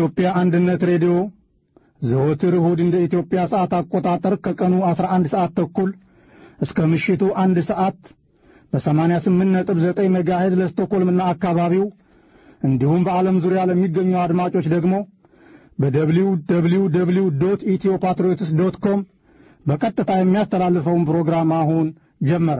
የኢትዮጵያ አንድነት ሬዲዮ ዘወትር እሁድ እንደ ኢትዮጵያ ሰዓት አቆጣጠር ከቀኑ 11 ሰዓት ተኩል እስከ ምሽቱ አንድ ሰዓት በ88.9 ሜጋሄዝ ለስቶኮልምና አካባቢው እንዲሁም በዓለም ዙሪያ ለሚገኙ አድማጮች ደግሞ በደብሊው ደብሊው ደብሊው ዶት ኢትዮ ፓትሪዮትስ ዶት ኮም በቀጥታ የሚያስተላልፈውን ፕሮግራም አሁን ጀመረ።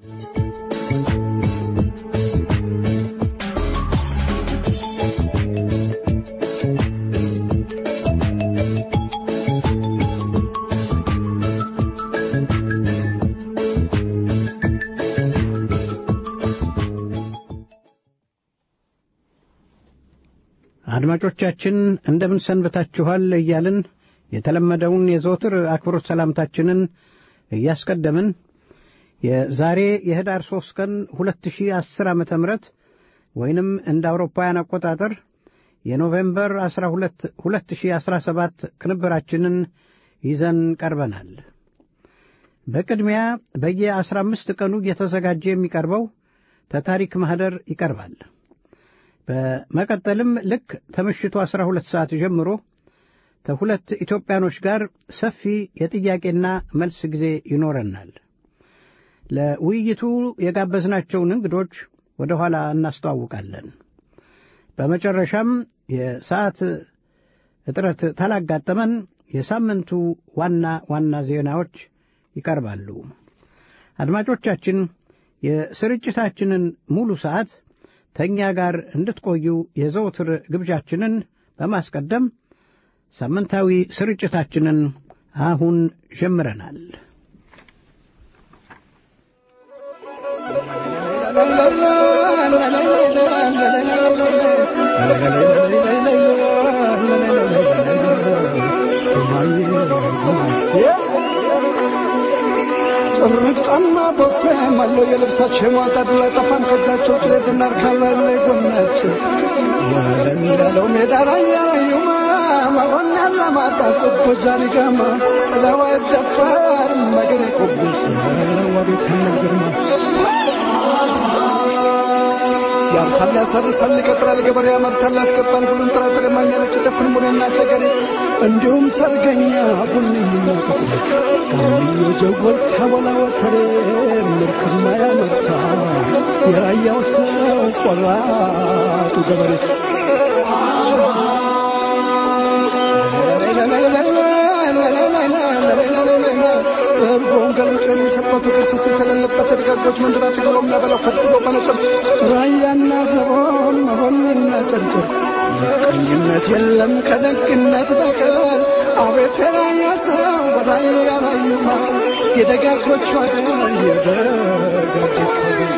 አድማጮቻችን እንደምን ሰንብታችኋል እያልን የተለመደውን የዘወትር አክብሮት ሰላምታችንን እያስቀደምን የዛሬ የህዳር ሦስት ቀን 2010 ዓ ም ወይንም እንደ አውሮፓውያን አቆጣጠር የኖቬምበር 12 2017 ቅንብራችንን ይዘን ቀርበናል። በቅድሚያ በየ15 ቀኑ እየተዘጋጀ የሚቀርበው ተታሪክ ማኅደር ይቀርባል። በመቀጠልም ልክ ከምሽቱ 12 ሰዓት ጀምሮ ከሁለት ኢትዮጵያኖች ጋር ሰፊ የጥያቄና መልስ ጊዜ ይኖረናል። ለውይይቱ የጋበዝናቸውን እንግዶች ወደ ኋላ እናስተዋውቃለን። በመጨረሻም የሰዓት እጥረት ታላጋጠመን የሳምንቱ ዋና ዋና ዜናዎች ይቀርባሉ። አድማጮቻችን የስርጭታችንን ሙሉ ሰዓት ተኛ ጋር እንድትቆዩ የዘውትር ግብዣችንን በማስቀደም ሳምንታዊ ስርጭታችንን አሁን ጀምረናል። ጭርጫና ቦፌ ማለው የልብሳቸው ማጣድ ላይ ጠፋን ከእጃቸው ጭሬ ስናርካላ ላይ ጎናቸው ያለለው ሜዳ ላይ ያላዩማ መሆን ያለማጣ ቁቦጃን ገማ ጥለዋ ደፋር መገሬ ቆቡስ ወቤት ግርማ ያርሳል ያሰርሳል ይቀጥራል ገበሬ ያመርታል ያስገባል ሁሉን ጥራጥሬ ማኛለች ደፍን ሙኔና ቸገሬ እንዲሁም ሰርገኛ ቡንኝና ጥቁር ጋምዮ ጀጎል ሲያበላ ወተሬ ምርትና ያመርታ የራያው ሰው ቆራጡ ገበሬ እርጎውን ገልብጦ የሚሰጠው ፍቅር ስስት የሌለበት ደጋጎች መንደር አጥግቦ የሚያበላው ፈጥግቦ መነጽር ራያና ዘቦን መሆንና ጨርጭር ምቀኝነት የለም ከደግነት በቀር አቤት የራያ ሰው በራያ ራዩማ የደጋጎቹ አገር የደጋጎቹ አገር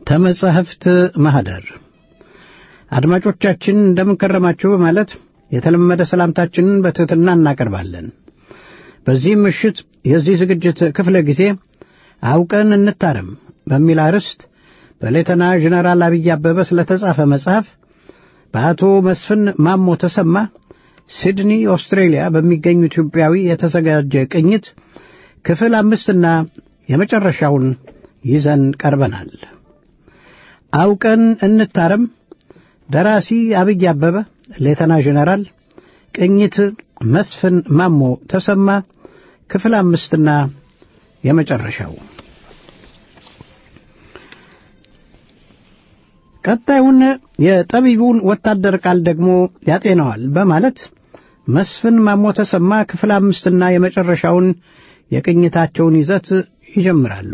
ተመጻሕፍት ማኅደር አድማጮቻችን እንደምንከረማችሁ በማለት የተለመደ ሰላምታችንን በትሕትና እናቀርባለን። በዚህም ምሽት የዚህ ዝግጅት ክፍለ ጊዜ አውቀን እንታረም በሚል አርዕስት በሌተና ጀነራል አብይ አበበ ስለተጻፈ መጽሐፍ በአቶ መስፍን ማሞ ተሰማ ሲድኒ ኦስትሬሊያ በሚገኙ ኢትዮጵያዊ የተዘጋጀ ቅኝት ክፍል አምስትና የመጨረሻውን ይዘን ቀርበናል። አውቀን እንታረም ደራሲ አብይ አበበ ሌተና ጀነራል፣ ቅኝት መስፍን ማሞ ተሰማ፣ ክፍል አምስትና የመጨረሻው። ቀጣዩን የጠቢቡን ወታደር ቃል ደግሞ ያጤነዋል በማለት መስፍን ማሞ ተሰማ ክፍል አምስትና የመጨረሻውን የቅኝታቸውን ይዘት ይጀምራሉ።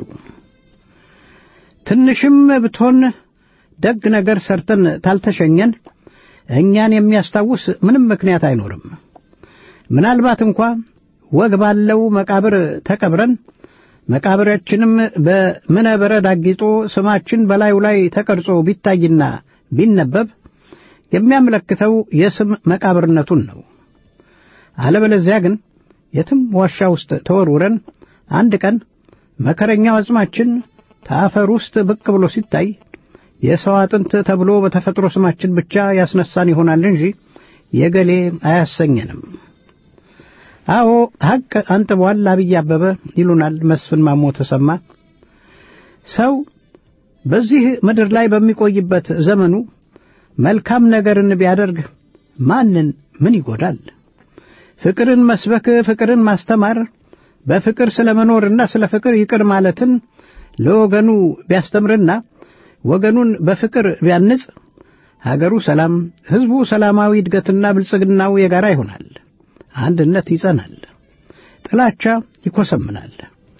ትንሽም ብትሆን ደግ ነገር ሰርተን ታልተሸኘን እኛን የሚያስታውስ ምንም ምክንያት አይኖርም። ምናልባት እንኳ ወግ ባለው መቃብር ተቀብረን መቃብራችንም በምነ በረድ አጊጦ ስማችን በላዩ ላይ ተቀርጾ ቢታይና ቢነበብ የሚያመለክተው የስም መቃብርነቱን ነው። አለበለዚያ ግን የትም ዋሻ ውስጥ ተወርውረን አንድ ቀን መከረኛው አጽማችን ከአፈር ውስጥ ብቅ ብሎ ሲታይ የሰው አጥንት ተብሎ በተፈጥሮ ስማችን ብቻ ያስነሳን ይሆናል እንጂ የገሌ አያሰኘንም። አዎ ሐቅ አንጥቧል አብይ አበበ ይሉናል መስፍን ማሞ ተሰማ። ሰው በዚህ ምድር ላይ በሚቆይበት ዘመኑ መልካም ነገርን ቢያደርግ ማንን ምን ይጎዳል? ፍቅርን መስበክ፣ ፍቅርን ማስተማር፣ በፍቅር ስለ መኖርና ስለ ፍቅር ይቅር ማለትን ለወገኑ ቢያስተምርና ወገኑን በፍቅር ቢያንጽ ሀገሩ ሰላም፣ ሕዝቡ ሰላማዊ እድገትና ብልጽግናው የጋራ ይሆናል። አንድነት ይጸናል፣ ጥላቻ ይኮሰምናል፣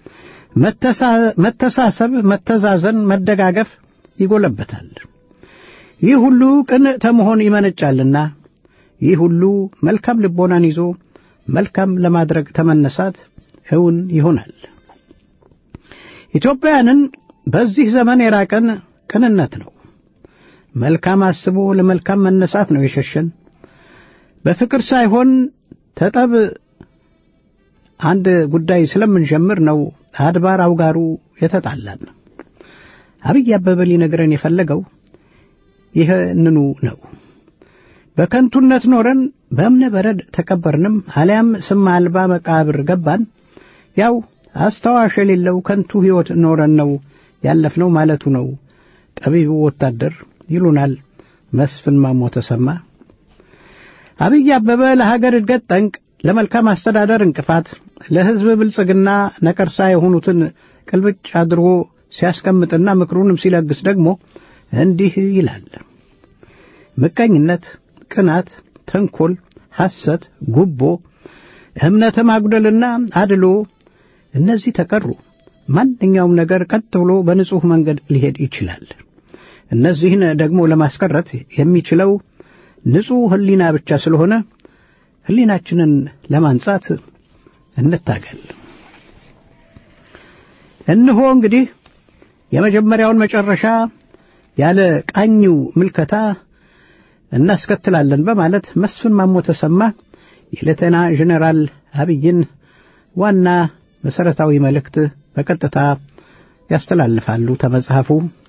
መተሳሰብ፣ መተዛዘን፣ መደጋገፍ ይጎለበታል። ይህ ሁሉ ቅን ተመሆን ይመነጫልና ይህ ሁሉ መልካም ልቦናን ይዞ መልካም ለማድረግ ተመነሳት እውን ይሆናል። ኢትዮጵያውያንን በዚህ ዘመን የራቀን ቅንነት ነው። መልካም አስቦ ለመልካም መነሳት ነው የሸሸን። በፍቅር ሳይሆን ተጠብ አንድ ጉዳይ ስለምንጀምር ነው አድባር አውጋሩ የተጣላን። አብይ አበበ ሊነግረን የፈለገው ይህንኑ ነው። በከንቱነት ኖረን በእምነ በረድ ተቀበርንም አሊያም ስም አልባ መቃብር ገባን፣ ያው አስታዋሽ የሌለው ከንቱ ሕይወት ኖረን ነው ያለፍነው ማለቱ ነው ጠቢቡ ወታደር ይሉናል መስፍን ማሞ ተሰማ። አብይ አበበ ለሀገር እድገት ጠንቅ፣ ለመልካም አስተዳደር እንቅፋት፣ ለሕዝብ ብልጽግና ነቀርሳ የሆኑትን ቅልብጭ አድርጎ ሲያስቀምጥና ምክሩንም ሲለግስ ደግሞ እንዲህ ይላል። ምቀኝነት፣ ቅናት፣ ተንኮል፣ ሐሰት፣ ጉቦ፣ እምነተ ማጉደልና አድሎ እነዚህ ተቀሩ። ማንኛውም ነገር ቀጥ ብሎ በንጹሕ መንገድ ሊሄድ ይችላል። እነዚህን ደግሞ ለማስቀረት የሚችለው ንጹሕ ሕሊና ብቻ ስለሆነ ሕሊናችንን ለማንጻት እንታገል። እንሆ እንግዲህ የመጀመሪያውን መጨረሻ ያለ ቃኝው ምልከታ እናስከትላለን በማለት መስፍን ማሞ ተሰማ የሌተና ጀኔራል አብይን ዋና መሠረታዊ መልእክት በቀጥታ ያስተላልፋሉ። ተመጽሐፉ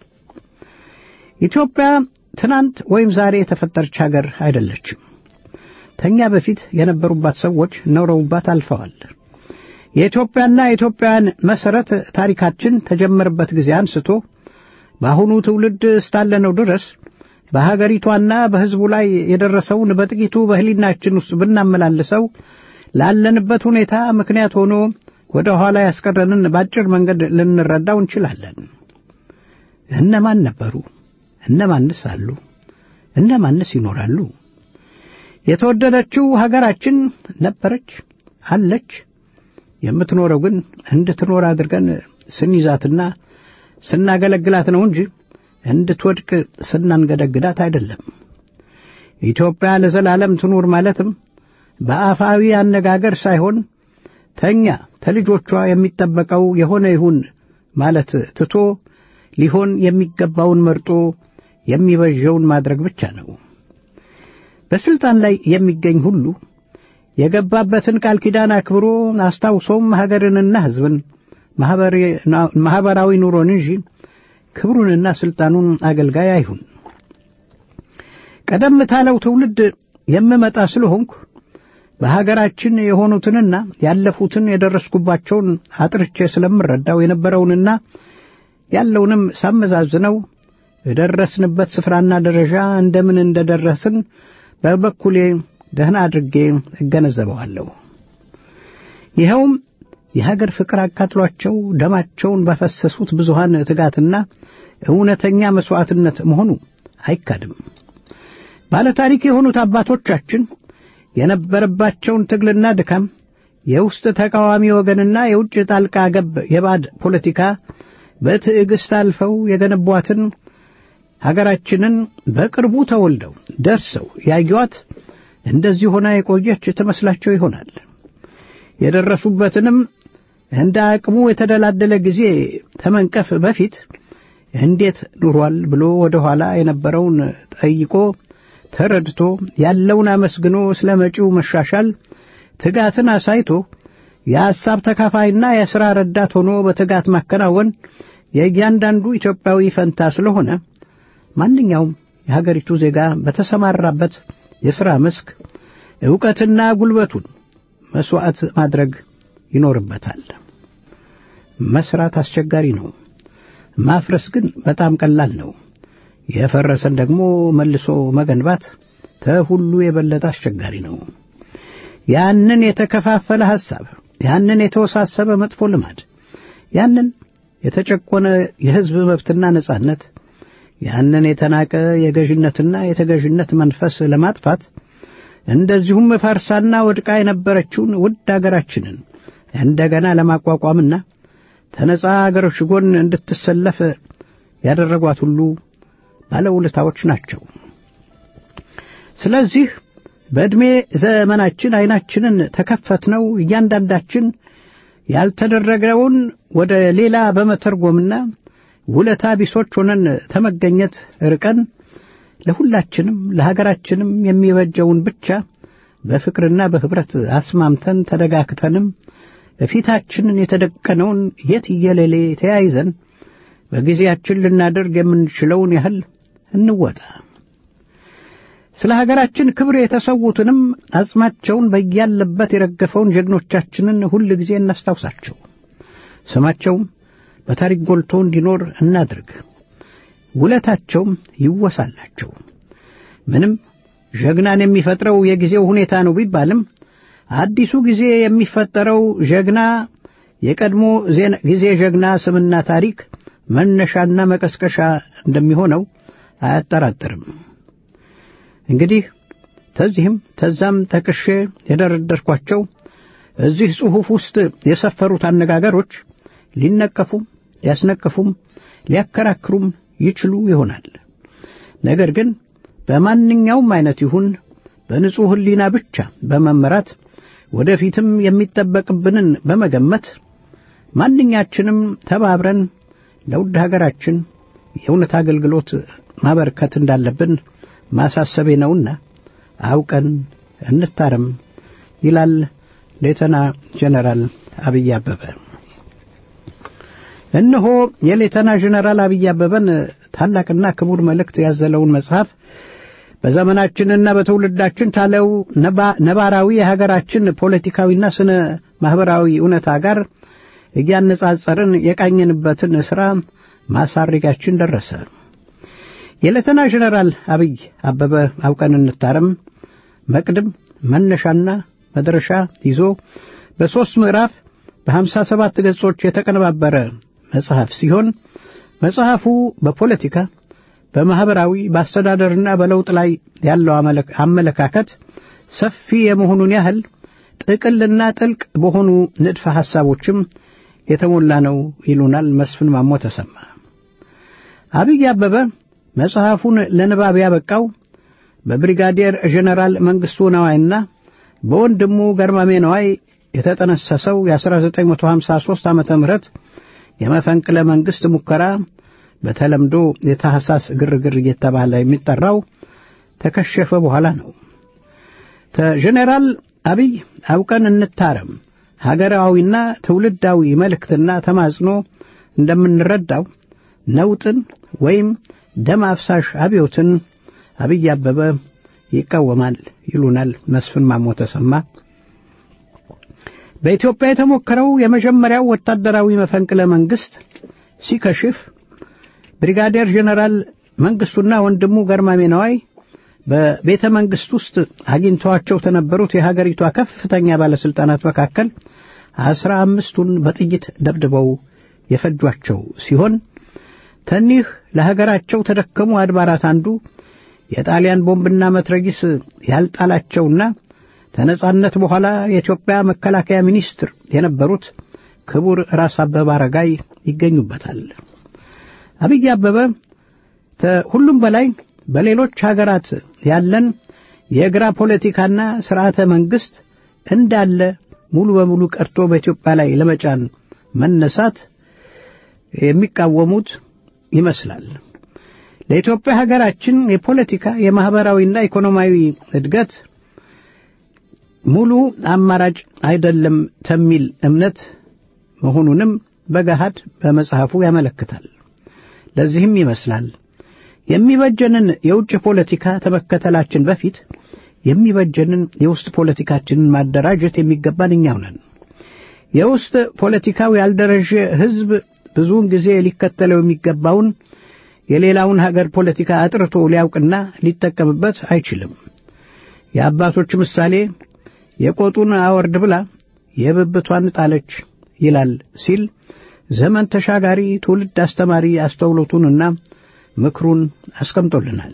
ኢትዮጵያ ትናንት ወይም ዛሬ የተፈጠረች ሀገር አይደለችም። ተኛ በፊት የነበሩባት ሰዎች ኖረውባት አልፈዋል። የኢትዮጵያና የኢትዮጵያውያን መሠረት ታሪካችን ተጀመረበት ጊዜ አንስቶ በአሁኑ ትውልድ እስካለነው ድረስ በሀገሪቷና በሕዝቡ ላይ የደረሰውን በጥቂቱ በሕሊናችን ውስጥ ብናመላልሰው ላለንበት ሁኔታ ምክንያት ሆኖ ወደ ኋላ ያስቀረንን በአጭር መንገድ ልንረዳው እንችላለን። እነማን ነበሩ? እነማንስ አሉ? እነማንስ ይኖራሉ? የተወደደችው ሀገራችን ነበረች፣ አለች። የምትኖረው ግን እንድትኖር አድርገን ስንይዛትና ስናገለግላት ነው እንጂ እንድትወድቅ ስናንገደግዳት አይደለም። ኢትዮጵያ ለዘላለም ትኑር ማለትም በአፋዊ አነጋገር ሳይሆን ተኛ ተልጆቿ የሚጠበቀው የሆነ ይሁን ማለት ትቶ ሊሆን የሚገባውን መርጦ የሚበጀውን ማድረግ ብቻ ነው። በስልጣን ላይ የሚገኝ ሁሉ የገባበትን ቃል ኪዳን አክብሮ አስታውሶም ሀገርንና ሕዝብን ማኅበራዊ ኑሮን እንጂ ክብሩንና ሥልጣኑን አገልጋይ አይሁን። ቀደም ታለው ትውልድ የምመጣ ስለሆንኩ በሀገራችን የሆኑትንና ያለፉትን የደረስኩባቸውን አጥርቼ ስለምረዳው የነበረውንና ያለውንም ሳመዛዝነው የደረስንበት ስፍራና ደረጃ እንደምን እንደደረስን በበኩሌ ደህና አድርጌ እገነዘበዋለሁ። ይኸውም የሀገር ፍቅር አቃጥሏቸው ደማቸውን ባፈሰሱት ብዙሃን ትጋትና እውነተኛ መሥዋዕትነት መሆኑ አይካድም። ባለታሪክ የሆኑት አባቶቻችን የነበረባቸውን ትግልና ድካም የውስጥ ተቃዋሚ ወገንና የውጭ ጣልቃ ገብ የባዕድ ፖለቲካ በትዕግሥት አልፈው የገነቧትን ሀገራችንን በቅርቡ ተወልደው ደርሰው ያዩዋት እንደዚህ ሆና የቆየች ትመስላቸው ይሆናል። የደረሱበትንም እንደ አቅሙ የተደላደለ ጊዜ ተመንቀፍ በፊት እንዴት ኑሯል ብሎ ወደ ኋላ የነበረውን ጠይቆ ተረድቶ ያለውን አመስግኖ ስለ መጪው መሻሻል ትጋትን አሳይቶ የሐሳብ ተካፋይና የሥራ ረዳት ሆኖ በትጋት ማከናወን የእያንዳንዱ ኢትዮጵያዊ ፈንታ ስለሆነ ማንኛውም የሀገሪቱ ዜጋ በተሰማራበት የሥራ መስክ ዕውቀትና ጉልበቱን መሥዋዕት ማድረግ ይኖርበታል። መሥራት አስቸጋሪ ነው። ማፍረስ ግን በጣም ቀላል ነው። የፈረሰን ደግሞ መልሶ መገንባት ተሁሉ የበለጠ አስቸጋሪ ነው። ያንን የተከፋፈለ ሐሳብ፣ ያንን የተወሳሰበ መጥፎ ልማድ፣ ያንን የተጨቆነ የሕዝብ መብትና ነጻነት፣ ያንን የተናቀ የገዥነትና የተገዥነት መንፈስ ለማጥፋት እንደዚሁም ፈርሳና ወድቃ የነበረችውን ውድ አገራችንን እንደገና ለማቋቋምና ተነጻ አገሮች ጎን እንድትሰለፍ ያደረጓት ሁሉ ባለውለታዎች ናቸው። ስለዚህ በዕድሜ ዘመናችን ዐይናችንን ተከፈትነው እያንዳንዳችን ያልተደረገውን ወደ ሌላ በመተርጎምና ውለታ ቢሶች ሆነን ተመገኘት ርቀን ለሁላችንም ለሀገራችንም የሚበጀውን ብቻ በፍቅርና በኅብረት አስማምተን ተደጋግፈንም በፊታችንን የተደቀነውን የትየለሌ ተያይዘን በጊዜያችን ልናደርግ የምንችለውን ያህል እንወጣ። ስለ ሀገራችን ክብር የተሰዉትንም አጽማቸውን በያለበት የረገፈውን ጀግኖቻችንን ሁል ጊዜ እናስታውሳቸው። ስማቸውም በታሪክ ጎልቶ እንዲኖር እናድርግ። ውለታቸውም ይወሳላቸው። ምንም ጀግናን የሚፈጥረው የጊዜው ሁኔታ ነው ቢባልም አዲሱ ጊዜ የሚፈጠረው ጀግና የቀድሞ ጊዜ ጀግና ስምና ታሪክ መነሻና መቀስቀሻ እንደሚሆነው አያጠራጥርም። እንግዲህ ተዚህም ተዛም ጠቅሼ የደረደርኳቸው እዚህ ጽሑፍ ውስጥ የሰፈሩት አነጋገሮች ሊነቀፉም ሊያስነቅፉም ሊያከራክሩም ይችሉ ይሆናል። ነገር ግን በማንኛውም አይነት ይሁን በንጹሕ ሕሊና ብቻ በመመራት ወደፊትም የሚጠበቅብንን በመገመት ማንኛችንም ተባብረን ለውድ ሀገራችን የእውነት አገልግሎት ማበርከት እንዳለብን ማሳሰቤ ነውና አውቀን እንታረም ይላል ሌተና ጀነራል አብይ አበበ። እነሆ የሌተና ጀነራል አብይ አበበን ታላቅና ክቡር መልእክት ያዘለውን መጽሐፍ በዘመናችንና በትውልዳችን ታለው ነባራዊ የሀገራችን ፖለቲካዊና ስነ ማኅበራዊ እውነታ ጋር እያነጻጸርን የቃኘንበትን ሥራ ማሳረጊያችን ደረሰ። የሌተና ጀነራል አብይ አበበ አውቀን እንታረም መቅድም መነሻና መድረሻ ይዞ በሦስት ምዕራፍ በሀምሳ ሰባት ገጾች የተቀነባበረ መጽሐፍ ሲሆን መጽሐፉ በፖለቲካ በማኅበራዊ በአስተዳደርና በለውጥ ላይ ያለው አመለካከት ሰፊ የመሆኑን ያህል ጥቅልና ጥልቅ በሆኑ ንድፈ ሐሳቦችም የተሞላ ነው ይሉናል መስፍን ማሞ ተሰማ። አብይ አበበ መጽሐፉን ለንባብ ያበቃው በብሪጋዴር ጀነራል መንግሥቱ ነዋይና በወንድሙ ገርማሜ ነዋይ የተጠነሰሰው የ1953 ዓ ም የመፈንቅለ መንግሥት ሙከራ በተለምዶ የታህሳስ ግርግር እየተባለ የሚጠራው ተከሸፈ በኋላ ነው። ከጄኔራል አብይ አውቀን እንታረም ሀገራዊና ትውልዳዊ መልእክትና ተማጽኖ እንደምንረዳው ነውጥን ወይም ደም አፍሳሽ አብዮትን አብይ አበበ ይቃወማል ይሉናል መስፍን ማሞ ተሰማ። በኢትዮጵያ የተሞከረው የመጀመሪያው ወታደራዊ መፈንቅለ መንግስት ሲከሽፍ ብሪጋዴር ጄኔራል መንግስቱና ወንድሙ ገርማሜ ነዋይ በቤተ መንግስት ውስጥ አግኝተዋቸው ከነበሩት የሀገሪቷ ከፍተኛ ባለስልጣናት መካከል አስራ አምስቱን በጥይት ደብድበው የፈጇቸው ሲሆን ተኒህ ለሀገራቸው ተደከሙ አድባራት አንዱ የጣሊያን ቦምብና መትረጊስ ያልጣላቸውና ከነጻነት በኋላ የኢትዮጵያ መከላከያ ሚኒስትር የነበሩት ክቡር ራስ አበበ አረጋይ ይገኙበታል። አብይ አበበ ከሁሉም በላይ በሌሎች ሀገራት ያለን የግራ ፖለቲካና ስርዓተ መንግስት እንዳለ ሙሉ በሙሉ ቀርቶ በኢትዮጵያ ላይ ለመጫን መነሳት የሚቃወሙት ይመስላል። ለኢትዮጵያ ሀገራችን የፖለቲካ የማህበራዊና ኢኮኖሚያዊ እድገት ሙሉ አማራጭ አይደለም ተሚል እምነት መሆኑንም በገሃድ በመጽሐፉ ያመለክታል። ለዚህም ይመስላል የሚበጀንን የውጭ ፖለቲካ ተመከተላችን በፊት የሚበጀንን የውስጥ ፖለቲካችንን ማደራጀት የሚገባን እኛው ነን። የውስጥ ፖለቲካው ያልደረጀ ህዝብ ብዙውን ጊዜ ሊከተለው የሚገባውን የሌላውን ሀገር ፖለቲካ አጥርቶ ሊያውቅና ሊጠቀምበት አይችልም። የአባቶች ምሳሌ የቆጡን አወርድ ብላ የብብቷን ጣለች ይላል ሲል ዘመን ተሻጋሪ ትውልድ አስተማሪ አስተውሎቱንና ምክሩን አስቀምጦልናል።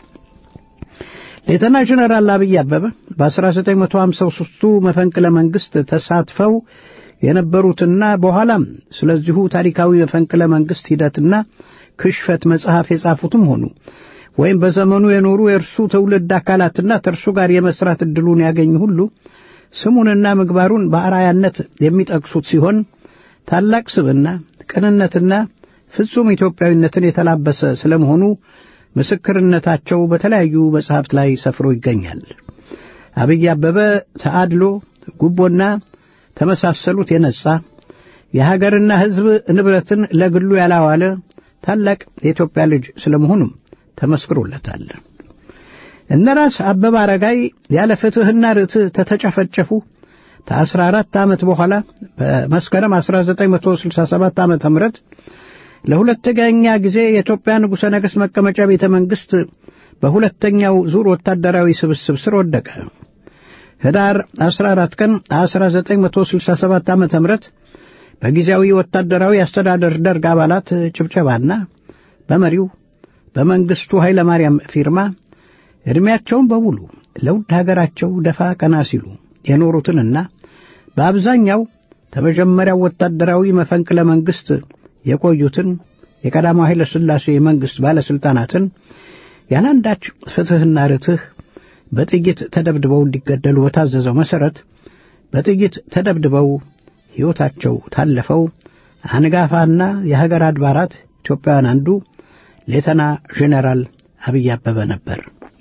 ሌተና ጀነራል አብይ አበበ በ1953ቱ መፈንቅለ መንግስት ተሳትፈው የነበሩትና በኋላም ስለዚሁ ታሪካዊ መፈንቅለ መንግስት ሂደትና ክሽፈት መጽሐፍ የጻፉትም ሆኑ ወይም በዘመኑ የኖሩ የእርሱ ትውልድ አካላትና ከእርሱ ጋር የመስራት ዕድሉን ያገኙ ሁሉ ስሙንና ምግባሩን በአርአያነት የሚጠቅሱት ሲሆን ታላቅ ስብና፣ ቅንነትና ፍጹም ኢትዮጵያዊነትን የተላበሰ ስለመሆኑ ምስክርነታቸው በተለያዩ መጽሐፍት ላይ ሰፍሮ ይገኛል። አብይ አበበ ተአድሎ፣ ጉቦና ተመሳሰሉት የነጻ የሀገርና ሕዝብ ንብረትን ለግሉ ያላዋለ ታላቅ የኢትዮጵያ ልጅ ስለመሆኑም ተመስክሮለታል። እነ ራስ አበበ አረጋይ ያለ ፍትሕና ርትዕ ተተጨፈጨፉ ከአስራ አራት ዓመት በኋላ በመስከረም 1967 ዓ ም ለሁለተኛ ጊዜ የኢትዮጵያ ንጉሠ ነገሥት መቀመጫ ቤተ መንግሥት በሁለተኛው ዙር ወታደራዊ ስብስብ ስር ወደቀ። ህዳር 14 ቀን 1967 ዓ ም በጊዜያዊ ወታደራዊ አስተዳደር ደርግ አባላት ጭብጨባና በመሪው በመንግሥቱ ኃይለ ማርያም ፊርማ ዕድሜያቸውን በሙሉ ለውድ ሀገራቸው ደፋ ቀና ሲሉ የኖሩትንና በአብዛኛው ከመጀመሪያው ወታደራዊ መፈንቅለ መንግሥት የቆዩትን የቀዳማዊ ኃይለ ሥላሴ መንግሥት ባለሥልጣናትን ያለአንዳች ፍትሕና ርትህ በጥይት ተደብድበው እንዲገደሉ በታዘዘው መሠረት በጥይት ተደብድበው ሕይወታቸው ታለፈው አንጋፋና የሀገር አድባራት ኢትዮጵያውያን አንዱ ሌተና ጄኔራል አብይ አበበ ነበር።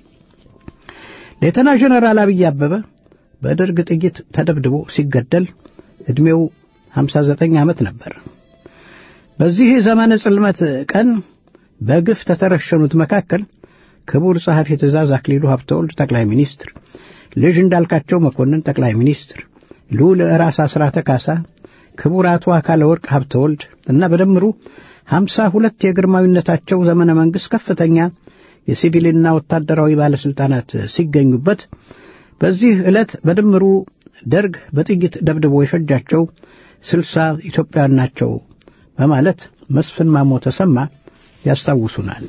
ሌተና ጄኔራል አብይ አበበ በደርግ ጥይት ተደብድቦ ሲገደል ዕድሜው 59 ዓመት ነበር። በዚህ ዘመነ ጽልመት ቀን በግፍ ተተረሸኑት መካከል ክቡር ጸሐፊ ትእዛዝ አክሊሉ ሀብተወልድ ጠቅላይ ሚኒስትር፣ ልጅ እንዳልካቸው መኮንን ጠቅላይ ሚኒስትር፣ ልዑል ራስ አስራተ ካሳ፣ ክቡር አቶ አካለ ወርቅ ሀብተወልድ እና በድምሩ ሀምሳ ሁለት የግርማዊነታቸው ዘመነ መንግሥት ከፍተኛ የሲቪልና ወታደራዊ ባለሥልጣናት ሲገኙበት በዚህ ዕለት በድምሩ ደርግ በጥይት ደብድቦ የፈጃቸው ስልሳ ኢትዮጵያውያን ናቸው በማለት መስፍን ማሞ ተሰማ ያስታውሱናል።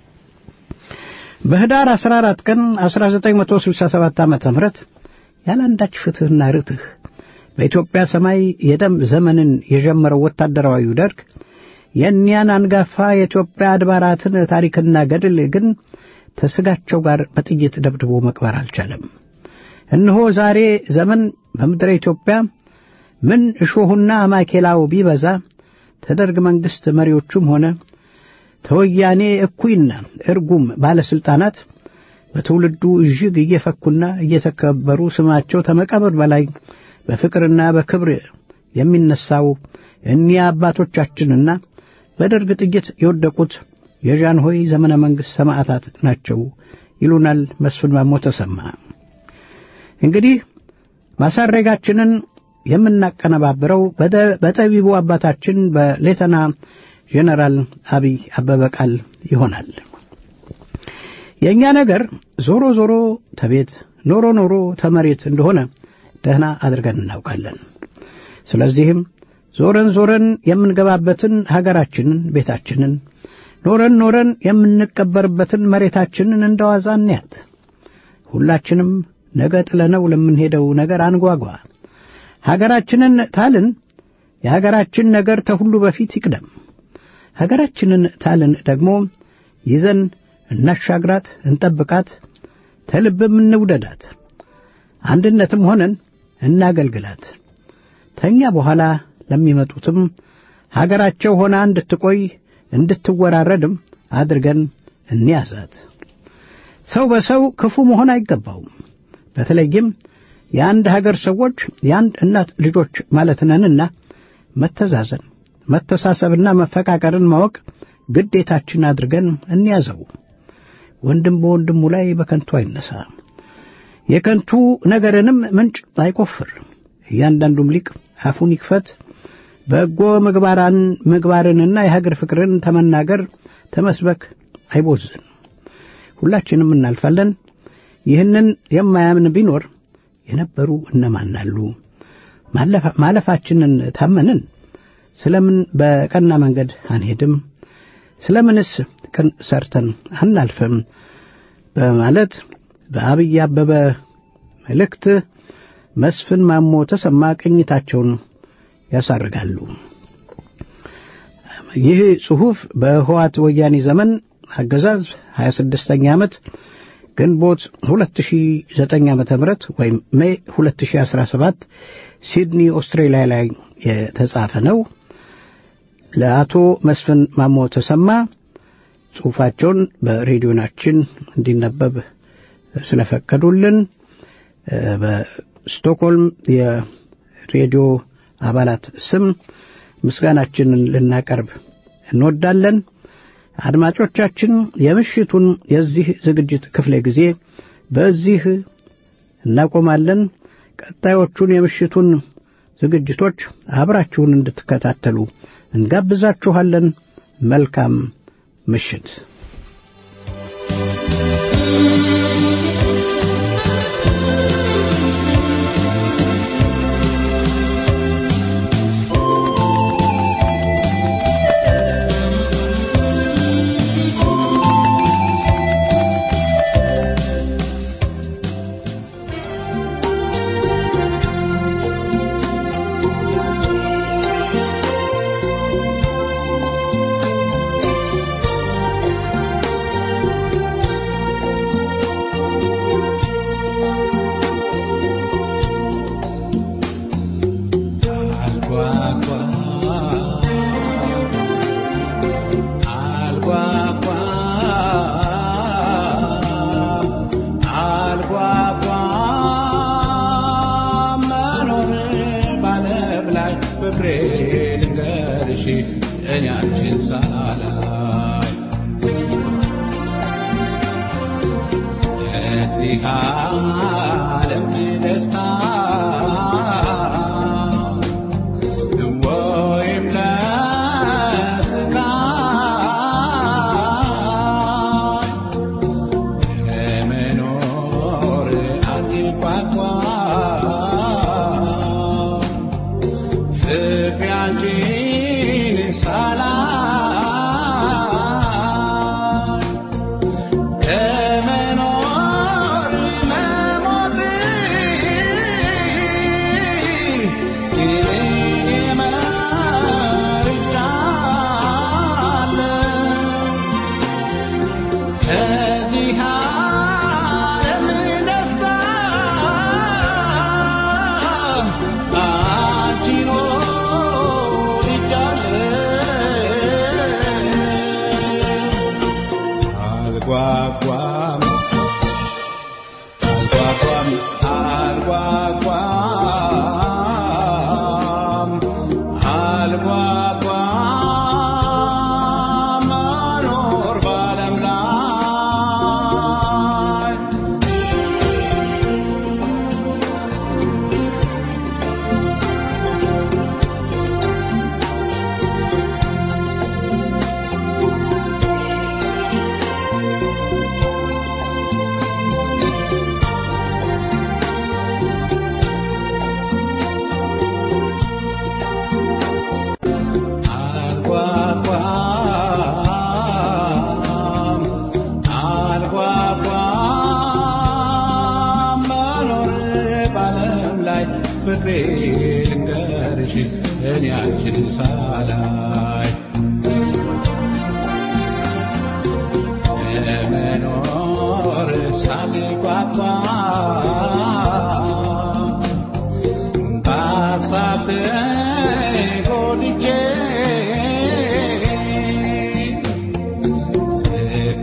በህዳር 14 ቀን 1967 ዓ.ም ያለአንዳች ፍትሕና ርትህ በኢትዮጵያ ሰማይ የደም ዘመንን የጀመረው ወታደራዊው ደርግ የእኒያን አንጋፋ የኢትዮጵያ አድባራትን ታሪክና ገድል ግን ተስጋቸው ጋር በጥይት ደብድቦ መቅበር አልቻለም። እነሆ ዛሬ ዘመን በምድረ ኢትዮጵያ ምን እሾሁና ማኬላው ቢበዛ ተደርግ መንግሥት መሪዎቹም ሆነ ተወያኔ እኩይና እርጉም ባለሥልጣናት በትውልዱ እጅግ እየፈኩና እየተከበሩ ስማቸው ከመቃብር በላይ በፍቅርና በክብር የሚነሳው እኒያ አባቶቻችንና በደርግ ጥይት የወደቁት የዣንሆይ ዘመነ መንግሥት ሰማዕታት ናቸው ይሉናል መስፍን ማሞ ተሰማ። እንግዲህ ማሳረጋችንን የምናቀነባብረው በጠቢቡ አባታችን በሌተና ጄኔራል አብይ አበበ ቃል ይሆናል። የእኛ ነገር ዞሮ ዞሮ ተቤት ኖሮ ኖሮ ተመሬት እንደሆነ ደህና አድርገን እናውቃለን። ስለዚህም ዞረን ዞረን የምንገባበትን ሀገራችንን ቤታችንን ኖረን ኖረን የምንቀበርበትን መሬታችንን እንደዋዛ እንያት። ሁላችንም ነገ ጥለነው ለምንሄደው ነገር አንጓጓ። ሀገራችንን ታልን የሀገራችን ነገር ተሁሉ በፊት ይቅደም። ሀገራችንን ታልን ደግሞ ይዘን እናሻግራት፣ እንጠብቃት፣ ተልብም እንውደዳት። አንድነትም ሆነን እናገልግላት። ተኛ በኋላ ለሚመጡትም ሀገራቸው ሆና እንድትቆይ እንድትወራረድም አድርገን እንያዛት። ሰው በሰው ክፉ መሆን አይገባውም። በተለይም የአንድ ሀገር ሰዎች የአንድ እናት ልጆች ማለት ነንና መተዛዘን፣ መተሳሰብና መፈቃቀርን ማወቅ ግዴታችን አድርገን እንያዘው። ወንድም በወንድሙ ላይ በከንቱ አይነሳ፣ የከንቱ ነገርንም ምንጭ አይቆፍር። እያንዳንዱም ሊቅ አፉን ይክፈት፣ በጎ ምግባራን ምግባርንና የሀገር ፍቅርን ተመናገር ተመስበክ አይቦዝን። ሁላችንም እናልፋለን። ይህንን የማያምን ቢኖር የነበሩ እነማን አሉ? ማለፋችንን ታመንን ስለምን በቀና መንገድ አንሄድም? ስለምንስ ቅን ሰርተን አናልፍም? በማለት በአብይ አበበ መልእክት መስፍን ማሞ ተሰማ ቅኝታቸውን ያሳርጋሉ። ይህ ጽሑፍ በህዋት ወያኔ ዘመን አገዛዝ 26ኛ ዓመት ግንቦት 2009 ዓመተ ምህረት ወይም ሜይ 2017 ሲድኒ ኦስትሬሊያ ላይ የተጻፈ ነው። ለአቶ መስፍን ማሞ ተሰማ ጽሑፋቸውን በሬዲዮናችን እንዲነበብ ስለፈቀዱልን በስቶክሆልም የሬዲዮ አባላት ስም ምስጋናችንን ልናቀርብ እንወዳለን። አድማጮቻችን የምሽቱን የዚህ ዝግጅት ክፍለ ጊዜ በዚህ እናቆማለን። ቀጣዮቹን የምሽቱን ዝግጅቶች አብራችሁን እንድትከታተሉ እንጋብዛችኋለን። መልካም ምሽት። Come on,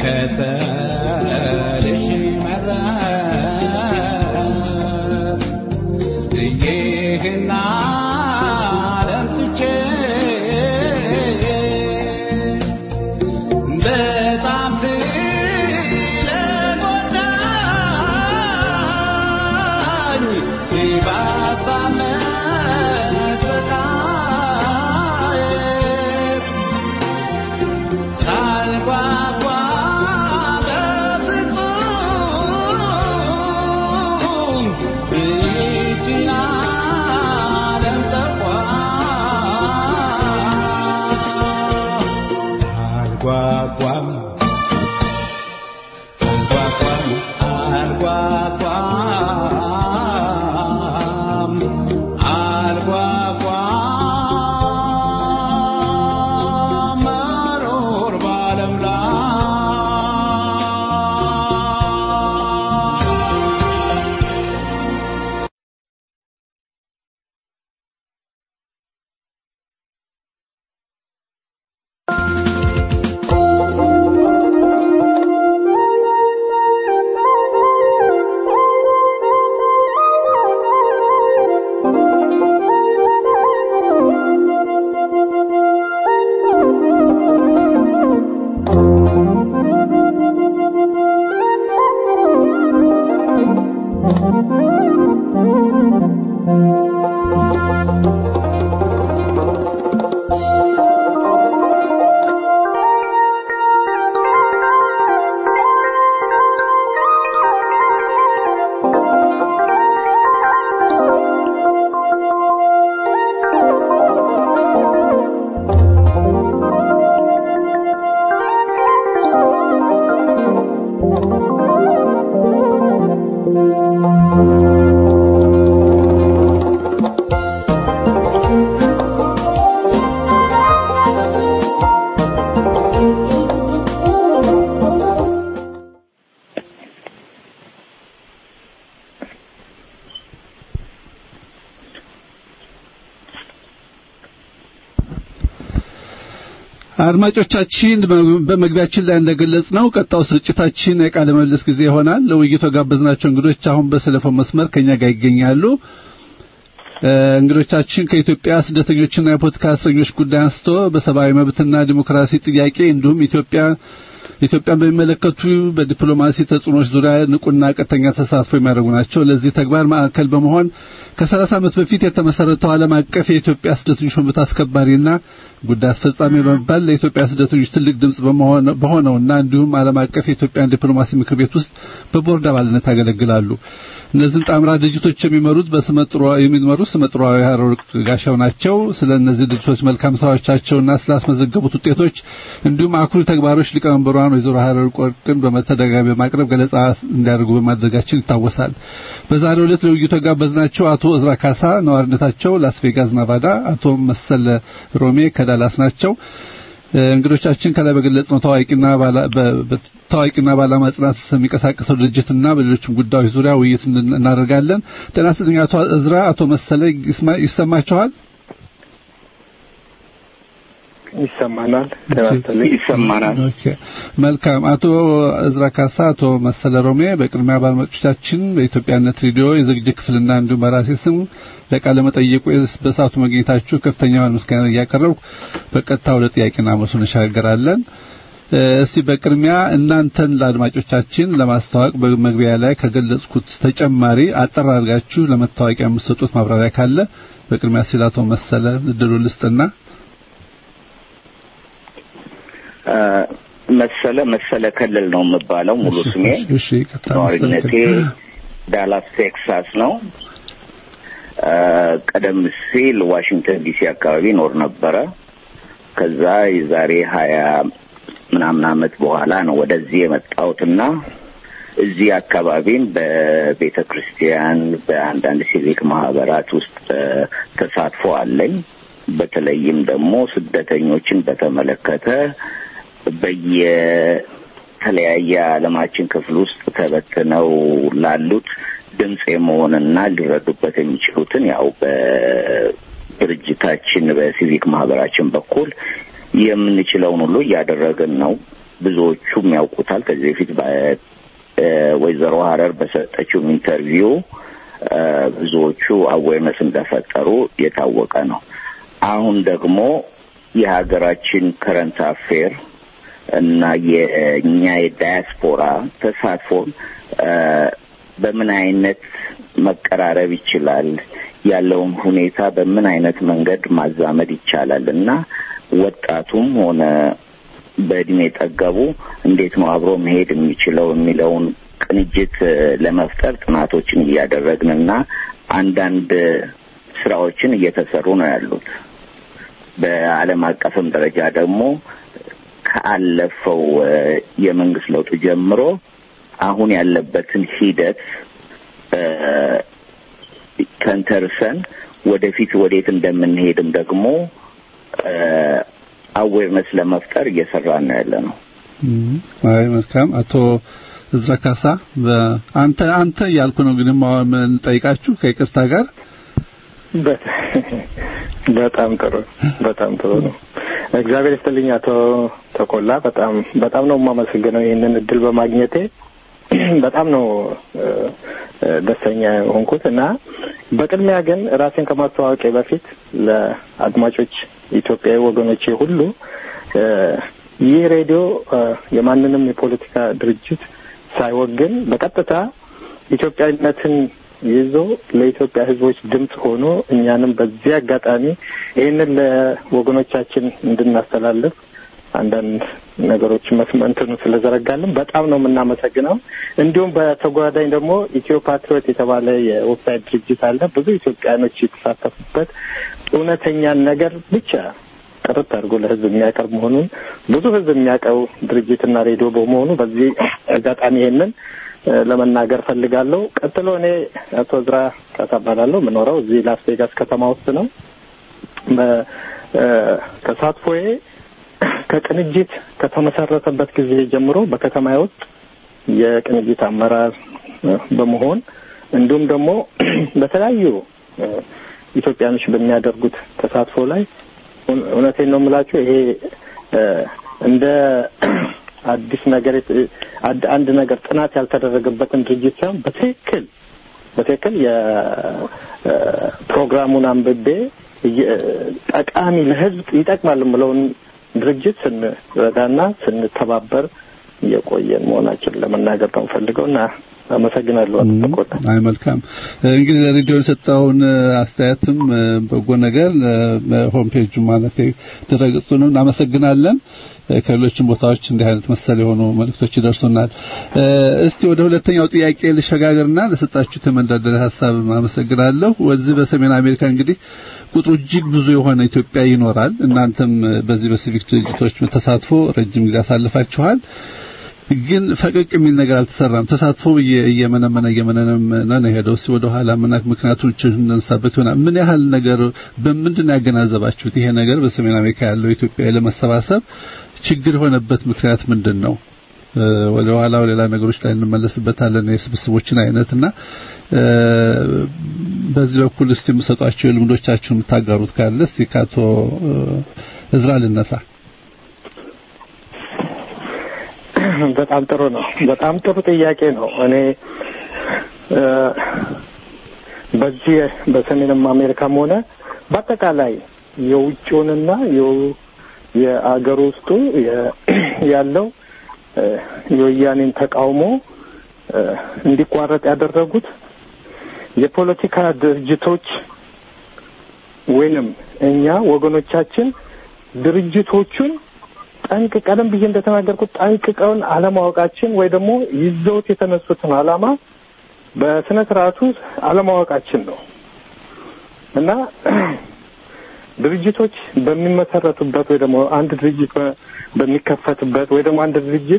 ልከተልሽ መረጥ ይህን ዓለም ትቼ በጣም ስለጎዳኝ ባሳመት በቃዬ ሳልጓጓ በፍጹም ይህችን ዓለም ተኳ አልጓጓም አልጓጓም አልጓጓም መኖር በዓለም ላይ አድማጮቻችን በመግቢያችን ላይ እንደገለጽ ነው ቀጣው ስርጭታችን የቃለ ምልልስ ጊዜ ይሆናል። ለውይይቱ ጋበዝናቸው እንግዶች አሁን በቴሌፎን መስመር ከኛ ጋር ይገኛሉ። እንግዶቻችን ከኢትዮጵያ ስደተኞችና የፖለቲካ እስረኞች ጉዳይ አንስቶ በሰብአዊ መብትና ዲሞክራሲ ጥያቄ እንዲሁም ኢትዮጵያ ኢትዮጵያን በሚመለከቱ በዲፕሎማሲ ተጽዕኖች ዙሪያ ንቁና ቀጥተኛ ተሳትፎ የሚያደርጉ ናቸው። ለዚህ ተግባር ማዕከል በመሆን ከ30 ዓመት በፊት የተመሰረተው ዓለም አቀፍ የኢትዮጵያ ስደተኞች መብት አስከባሪና ጉዳይ አስፈጻሚ በመባል ለኢትዮጵያ ስደተኞች ትልቅ ድምጽ በሆነውና እንዲሁም ዓለም አቀፍ የኢትዮጵያን ዲፕሎማሲ ምክር ቤት ውስጥ በቦርድ አባልነት ያገለግላሉ። እነዚህም ጣምራ ድርጅቶች የሚመሩት በስመጥሮ የሚመሩት ስመጥሮዊ ሀረወርቅ ጋሻው ናቸው። ስለ እነዚህ ድርጅቶች መልካም ስራዎቻቸውና ስላስመዘገቡት ውጤቶች እንዲሁም አኩሪ ተግባሮች ሊቀመንበሯን ወይዘሮ ሀረወርቅ ወርቅን በመተደጋጋሚ በማቅረብ ገለጻ እንዲያደርጉ በማድረጋችን ይታወሳል። በዛሬው ዕለት ለውይይቱ የጋበዝናቸው አቶ እዝራ ካሳ ነዋሪነታቸው ላስ ቬጋስ ናቫዳ፣ አቶ መሰለ ሮሜ ከዳላስ ናቸው። እንግዶቻችን ከላይ በገለጽ ነው ታዋቂና ታዋቂና በዓላማ ጽናት የሚንቀሳቀሰው ድርጅትና በሌሎችም ጉዳዮች ዙሪያ ውይይት እናደርጋለን። ጤና ይስጥልኝ አቶ እዝራ። አቶ መሰለ ይሰማችኋል? ይሰማናል። ይሰማናል። ኦኬ መልካም። አቶ እዝራ ካሳ፣ አቶ መሰለ ሮሜ በቅድሚያ ባለመጮቻችን በኢትዮጵያነት ሬዲዮ የዝግጅት ክፍልና እንዲሁም በራሴ ስም ለቃለ መጠየቁ በሰዓቱ መገኘታችሁ ከፍተኛውን ምስጋና እያቀረብኩ በቀጥታ ወደ ጥያቄና መልሱ እንሻገራለን። እስቲ በቅድሚያ እናንተን ለአድማጮቻችን ለማስተዋወቅ በመግቢያ ላይ ከገለጽኩት ተጨማሪ አጠር አድርጋችሁ ለመታወቂያ የምትሰጡት ማብራሪያ ካለ በቅድሚያ ሲል አቶ መሰለ እድሉ ልስጥና መሰለ መሰለ ከልል ነው የምባለው ሙሉ ስሜ። እሺ ነዋሪነቴ ዳላስ ቴክሳስ ነው። ቀደም ሲል ዋሽንግተን ዲሲ አካባቢ ኖር ነበረ። ከዛ የዛሬ ሀያ ምናምን አመት በኋላ ነው ወደዚህ የመጣሁትና እዚህ አካባቢም በቤተ ክርስቲያን በአንዳንድ ሲቪክ ማህበራት ውስጥ ተሳትፎ አለኝ። በተለይም ደግሞ ስደተኞችን በተመለከተ በየተለያየ ዓለማችን ክፍል ውስጥ ተበትነው ላሉት ድምፅ የመሆንና ሊረዱበት የሚችሉትን ያው በድርጅታችን በሲቪክ ማህበራችን በኩል የምንችለውን ሁሉ እያደረግን ነው። ብዙዎቹም ያውቁታል። ከዚህ በፊት ወይዘሮ ሀረር በሰጠችው ኢንተርቪው ብዙዎቹ አዌርነስ እንደፈጠሩ የታወቀ ነው። አሁን ደግሞ የሀገራችን ከረንት አፌር እና የእኛ የዳያስፖራ ተሳትፎ በምን አይነት መቀራረብ ይችላል ያለውን ሁኔታ በምን አይነት መንገድ ማዛመድ ይቻላል እና ወጣቱም ሆነ በእድሜ ጠገቡ እንዴት ነው አብሮ መሄድ የሚችለው የሚለውን ቅንጅት ለመፍጠር ጥናቶችን እያደረግን እና አንዳንድ ስራዎችን እየተሰሩ ነው ያሉት። በዓለም አቀፍም ደረጃ ደግሞ ከአለፈው የመንግስት ለውጥ ጀምሮ አሁን ያለበትን ሂደት ተንተርሰን ወደፊት ወዴት እንደምንሄድም ደግሞ አዌርነስ ለመፍጠር እየሰራን ነው ያለ ነው። አይ መልካም። አቶ እዝራ ካሳ አንተ አንተ እያልኩ ነው ግን ምን ጠይቃችሁ ከይቅርታ ጋር በጣም ጥሩ በጣም ጥሩ ነው። እግዚአብሔር ይስጥልኝ አቶ ተቆላ። በጣም በጣም ነው የማመሰግነው ይህንን እድል በማግኘቴ በጣም ነው ደስተኛ የሆንኩት እና በቅድሚያ ግን ራሴን ከማስተዋወቄ በፊት ለአድማጮች ኢትዮጵያዊ ወገኖቼ ሁሉ ይህ ሬዲዮ የማንንም የፖለቲካ ድርጅት ሳይወግን በቀጥታ ኢትዮጵያዊነትን ይዞ ለኢትዮጵያ ሕዝቦች ድምፅ ሆኖ እኛንም በዚህ አጋጣሚ ይህንን ለወገኖቻችን እንድናስተላልፍ አንዳንድ ነገሮች መስመንትኑ ስለዘረጋልን በጣም ነው የምናመሰግነው። እንዲሁም በተጓዳኝ ደግሞ ኢትዮ ፓትሪዮት የተባለ የዌብሳይት ድርጅት አለ። ብዙ ኢትዮጵያኖች የተሳተፉበት እውነተኛን ነገር ብቻ ጥርት አድርጎ ለህዝብ የሚያቀርብ መሆኑን ብዙ ህዝብ የሚያውቀው ድርጅትና ሬዲዮ በመሆኑ በዚህ አጋጣሚ ይሄንን ለመናገር ፈልጋለሁ። ቀጥሎ እኔ አቶ ዝራ ካሳ እባላለሁ። የምኖረው እዚህ ላስ ቬጋስ ከተማ ውስጥ ነው። ተሳትፎዬ ከቅንጅት ከተመሰረተበት ጊዜ ጀምሮ በከተማ ውስጥ የቅንጅት አመራር በመሆን እንዲሁም ደግሞ በተለያዩ ኢትዮጵያኖች በሚያደርጉት ተሳትፎ ላይ እውነቴን ነው የምላችሁ ይሄ እንደ አዲስ ነገር አንድ ነገር ጥናት ያልተደረገበትን ድርጅት ሳይሆን በትክክል በትክክል የፕሮግራሙን አንብቤ ጠቃሚ ለህዝብ ይጠቅማል የምለውን ድርጅት ስንረዳና ስንተባበር የቆየን መሆናችን ለመናገር ነው ፈልገው እና አመሰግናለሁ። አትቆጣ አይ መልካም እንግዲህ ለሬዲዮ የሰጠውን አስተያየትም በጎ ነገር ሆም ፔጁ ማለት ድረገጹንም እናመሰግናለን። ከሌሎችም ቦታዎች እንዲህ አይነት መሰል የሆኑ መልእክቶች ይደርሱናል። እስቲ ወደ ሁለተኛው ጥያቄ ልሸጋገርና ለሰጣችሁት የመንደርደሪያ ሀሳብ አመሰግናለሁ። ወዚህ በሰሜን አሜሪካ እንግዲህ ቁጥሩ እጅግ ብዙ የሆነ ኢትዮጵያ ይኖራል። እናንተም በዚህ በሲቪክ ድርጅቶች ተሳትፎ ረጅም ጊዜ አሳልፋችኋል። ግን ፈቀቅ የሚል ነገር አልተሰራም። ተሳትፎ እየመነመነ እየመነመነ ነው የሄደው። እስቲ ወደ ኋላ ምን ምክንያቶች እንነሳበት ይሆናል። ምን ያህል ነገር በምንድን ነው ያገናዘባችሁት? ይሄ ነገር በሰሜን አሜሪካ ያለው ኢትዮጵያ ለመሰባሰብ ችግር የሆነበት ምክንያት ምንድን ነው? ወደ ኋላ ሌላ ነገሮች ላይ እንመለስበታለን። የስብስቦችን አይነትና በዚህ በኩል እስቲ የምሰጧቸው ልምዶቻችሁን የምታጋሩት ካለ እስቲ ከአቶ እዝራ ልነሳ። በጣም ጥሩ ነው። በጣም ጥሩ ጥያቄ ነው። እኔ በዚህ በሰሜንም አሜሪካም ሆነ በአጠቃላይ የውጭውንና የአገር ውስጡ ያለው የወያኔን ተቃውሞ እንዲቋረጥ ያደረጉት የፖለቲካ ድርጅቶች ወይንም እኛ ወገኖቻችን ድርጅቶቹን ጠንቅ ቀደም ብዬ እንደተናገርኩት ጠንቅቀውን አለማወቃችን ወይ ደግሞ ይዘውት የተነሱትን ዓላማ በስነ ስርዓቱ አለማወቃችን ነው እና ድርጅቶች በሚመሰረቱበት ወይ ደግሞ አንድ ድርጅት በሚከፈትበት ወይ ደግሞ አንድ ድርጅት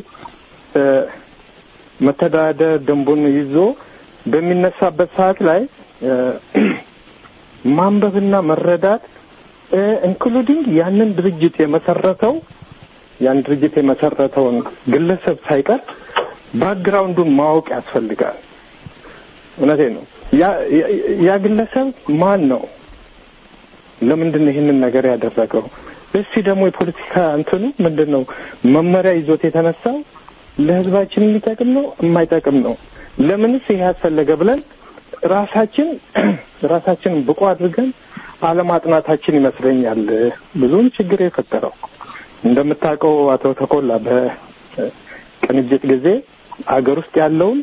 መተዳደር ደንቡን ይዞ በሚነሳበት ሰዓት ላይ ማንበብና መረዳት ኢንክሉዲንግ ያንን ድርጅት የመሰረተው ያን ድርጅት የመሰረተውን ግለሰብ ሳይቀር ባክግራውንዱን ማወቅ ያስፈልጋል። እውነቴ ነው። ያ ግለሰብ ማን ነው? ለምንድን ነው ይህንን ነገር ያደረገው? እስቲ ደግሞ የፖለቲካ እንትኑ ምንድን ነው መመሪያ ይዞት የተነሳው ለህዝባችን የሚጠቅም ነው የማይጠቅም ነው? ለምንስ ይሄ ያስፈለገ ብለን ራሳችን ራሳችንን ብቁ አድርገን አለማጥናታችን ይመስለኛል ብዙውን ችግር የፈጠረው። እንደምታውቀው አቶ ተኮላ በቅንጅት ጊዜ አገር ውስጥ ያለውን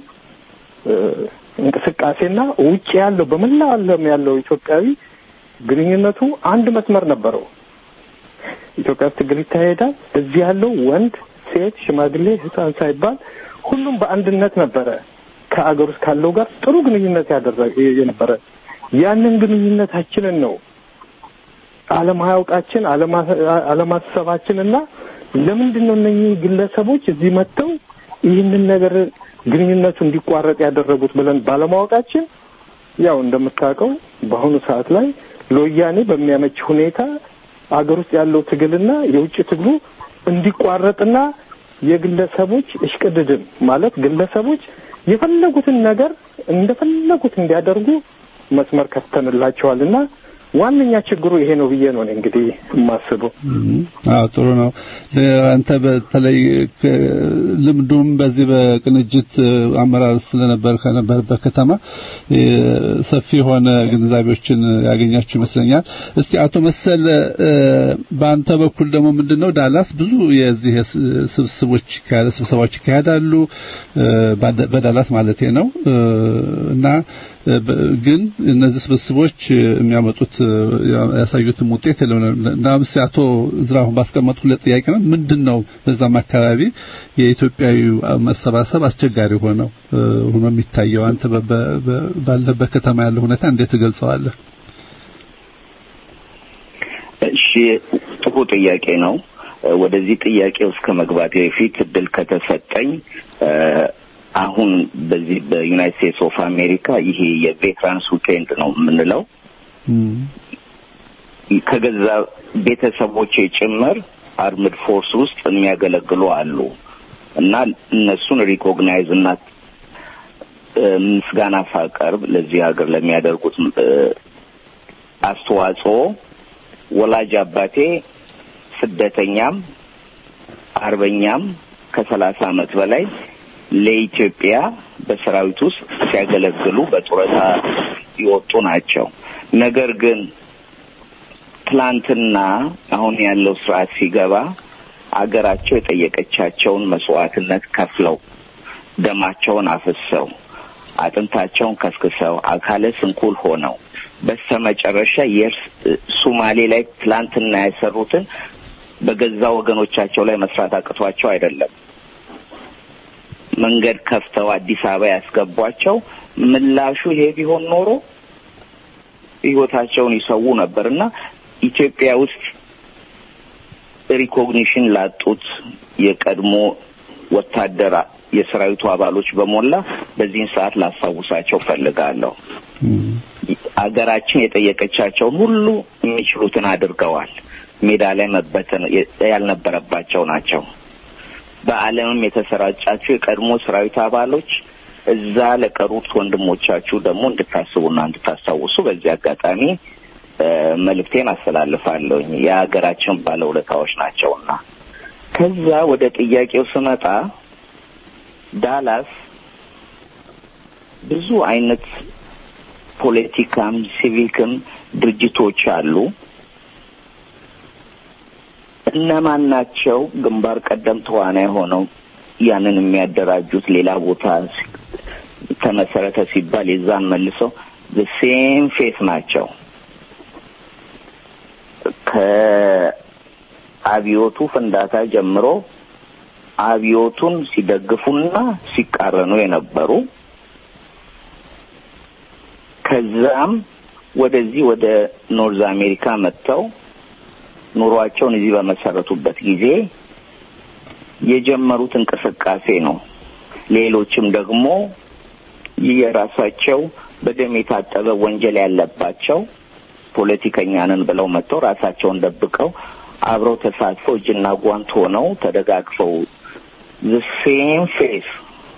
እንቅስቃሴና ውጭ ያለው በመላው ዓለም ያለው ኢትዮጵያዊ ግንኙነቱ አንድ መስመር ነበረው። ኢትዮጵያ ውስጥ ትግል ይካሄዳል። እዚህ ያለው ወንድ፣ ሴት፣ ሽማግሌ፣ ህፃን ሳይባል ሁሉም በአንድነት ነበረ ከአገር ውስጥ ካለው ጋር ጥሩ ግንኙነት ያደረገ የነበረ ያንን ግንኙነታችንን ነው አለማያውቃችን አለማሰባችንና ለምንድን ነው እነኚህ ግለሰቦች እዚህ መጥተው ይህንን ነገር ግንኙነቱ እንዲቋረጥ ያደረጉት ብለን ባለማወቃችን ያው እንደምታውቀው በአሁኑ ሰዓት ላይ ለወያኔ በሚያመች ሁኔታ አገር ውስጥ ያለው ትግልና የውጭ ትግሉ እንዲቋረጥና የግለሰቦች እሽቅድድም ማለት ግለሰቦች የፈለጉትን ነገር እንደፈለጉት እንዲያደርጉ መስመር ከፍተንላቸዋልና ዋነኛ ችግሩ ይሄ ነው ብዬ ነው እኔ እንግዲህ የማስበው። አዎ ጥሩ ነው። አንተ በተለይ ልምዱም በዚህ በቅንጅት አመራር ስለነበር ከነበርበት ከተማ ሰፊ የሆነ ግንዛቤዎችን ያገኛችሁ ይመስለኛል። እስቲ አቶ መሰል በአንተ በኩል ደግሞ ምንድነው ዳላስ ብዙ የዚህ ስብስቦች ስብሰባዎች ይካሄዳሉ በዳላስ ማለት ነው እና ግን እነዚህ ስብስቦች የሚያመጡት ያሳዩትም ውጤት የለም እና ምስቲ አቶ ዝራሁን ባስቀመጡለት ጥያቄ ነው ምንድን ነው በዛም አካባቢ የኢትዮጵያዊ መሰባሰብ አስቸጋሪ ሆነው ሆኖ የሚታየው አንተ ባለበት ከተማ ያለው ሁኔታ እንዴት ትገልጸዋለህ? እሺ ጥሩ ጥያቄ ነው። ወደዚህ ጥያቄ ውስጥ ከመግባቴ በፊት እድል ከተሰጠኝ አሁን በዚህ በዩናይትድ ስቴትስ ኦፍ አሜሪካ ይሄ የቬትራንስ ዊኬንድ ነው የምንለው ከገዛ ቤተሰቦቼ ጭምር አርምድ ፎርስ ውስጥ የሚያገለግሉ አሉ እና እነሱን ሪኮግናይዝ እና ምስጋና ሳቀርብ ለዚህ ሀገር ለሚያደርጉት አስተዋጽኦ ወላጅ አባቴ ስደተኛም አርበኛም ከሰላሳ ዓመት በላይ ለኢትዮጵያ በሰራዊት ውስጥ ሲያገለግሉ በጡረታ የወጡ ናቸው። ነገር ግን ትላንትና አሁን ያለው ስርዓት ሲገባ አገራቸው የጠየቀቻቸውን መስዋዕትነት ከፍለው ደማቸውን አፍሰው አጥንታቸውን ከስክሰው አካለ ስንኩል ሆነው በስተመጨረሻ የእርስ ሱማሌ ላይ ትላንትና የሰሩትን በገዛ ወገኖቻቸው ላይ መስራት አቅቷቸው አይደለም። መንገድ ከፍተው አዲስ አበባ ያስገቧቸው ምላሹ ይሄ ቢሆን ኖሮ ህይወታቸውን ይሰዉ ነበርና ኢትዮጵያ ውስጥ ሪኮግኒሽን ላጡት የቀድሞ ወታደር የሰራዊቱ አባሎች በሞላ በዚህን ሰዓት ላስታውሳቸው ፈልጋለሁ። አገራችን የጠየቀቻቸውን ሁሉ የሚችሉትን አድርገዋል። ሜዳ ላይ መበተን ያልነበረባቸው ናቸው። በዓለምም የተሰራጫችሁ የቀድሞ ሰራዊት አባሎች እዛ ለቀሩት ወንድሞቻችሁ ደግሞ እንድታስቡና እንድታስታውሱ በዚህ አጋጣሚ መልእክቴን አስተላልፋለሁኝ። የሀገራችን ባለውለታዎች ናቸውና። ከዛ ወደ ጥያቄው ስመጣ ዳላስ ብዙ አይነት ፖለቲካም ሲቪክም ድርጅቶች አሉ። እነማን ናቸው ግንባር ቀደም ተዋናይ ሆነው ያንን የሚያደራጁት? ሌላ ቦታ ተመሰረተ ሲባል የዛን መልሰው ሴም ፌስ ናቸው። ከአብዮቱ ፍንዳታ ጀምሮ አብዮቱን ሲደግፉና ሲቃረኑ የነበሩ ከዛም ወደዚህ ወደ ኖርዝ አሜሪካ መጥተው ኑሯቸውን እዚህ በመሰረቱበት ጊዜ የጀመሩት እንቅስቃሴ ነው። ሌሎችም ደግሞ የራሳቸው በደም የታጠበ ወንጀል ያለባቸው ፖለቲከኛንን ብለው መጥተው ራሳቸውን ደብቀው አብረው ተሳትፈው እጅና ጓንት ሆነው ተደጋግፈው ሴም ፌስ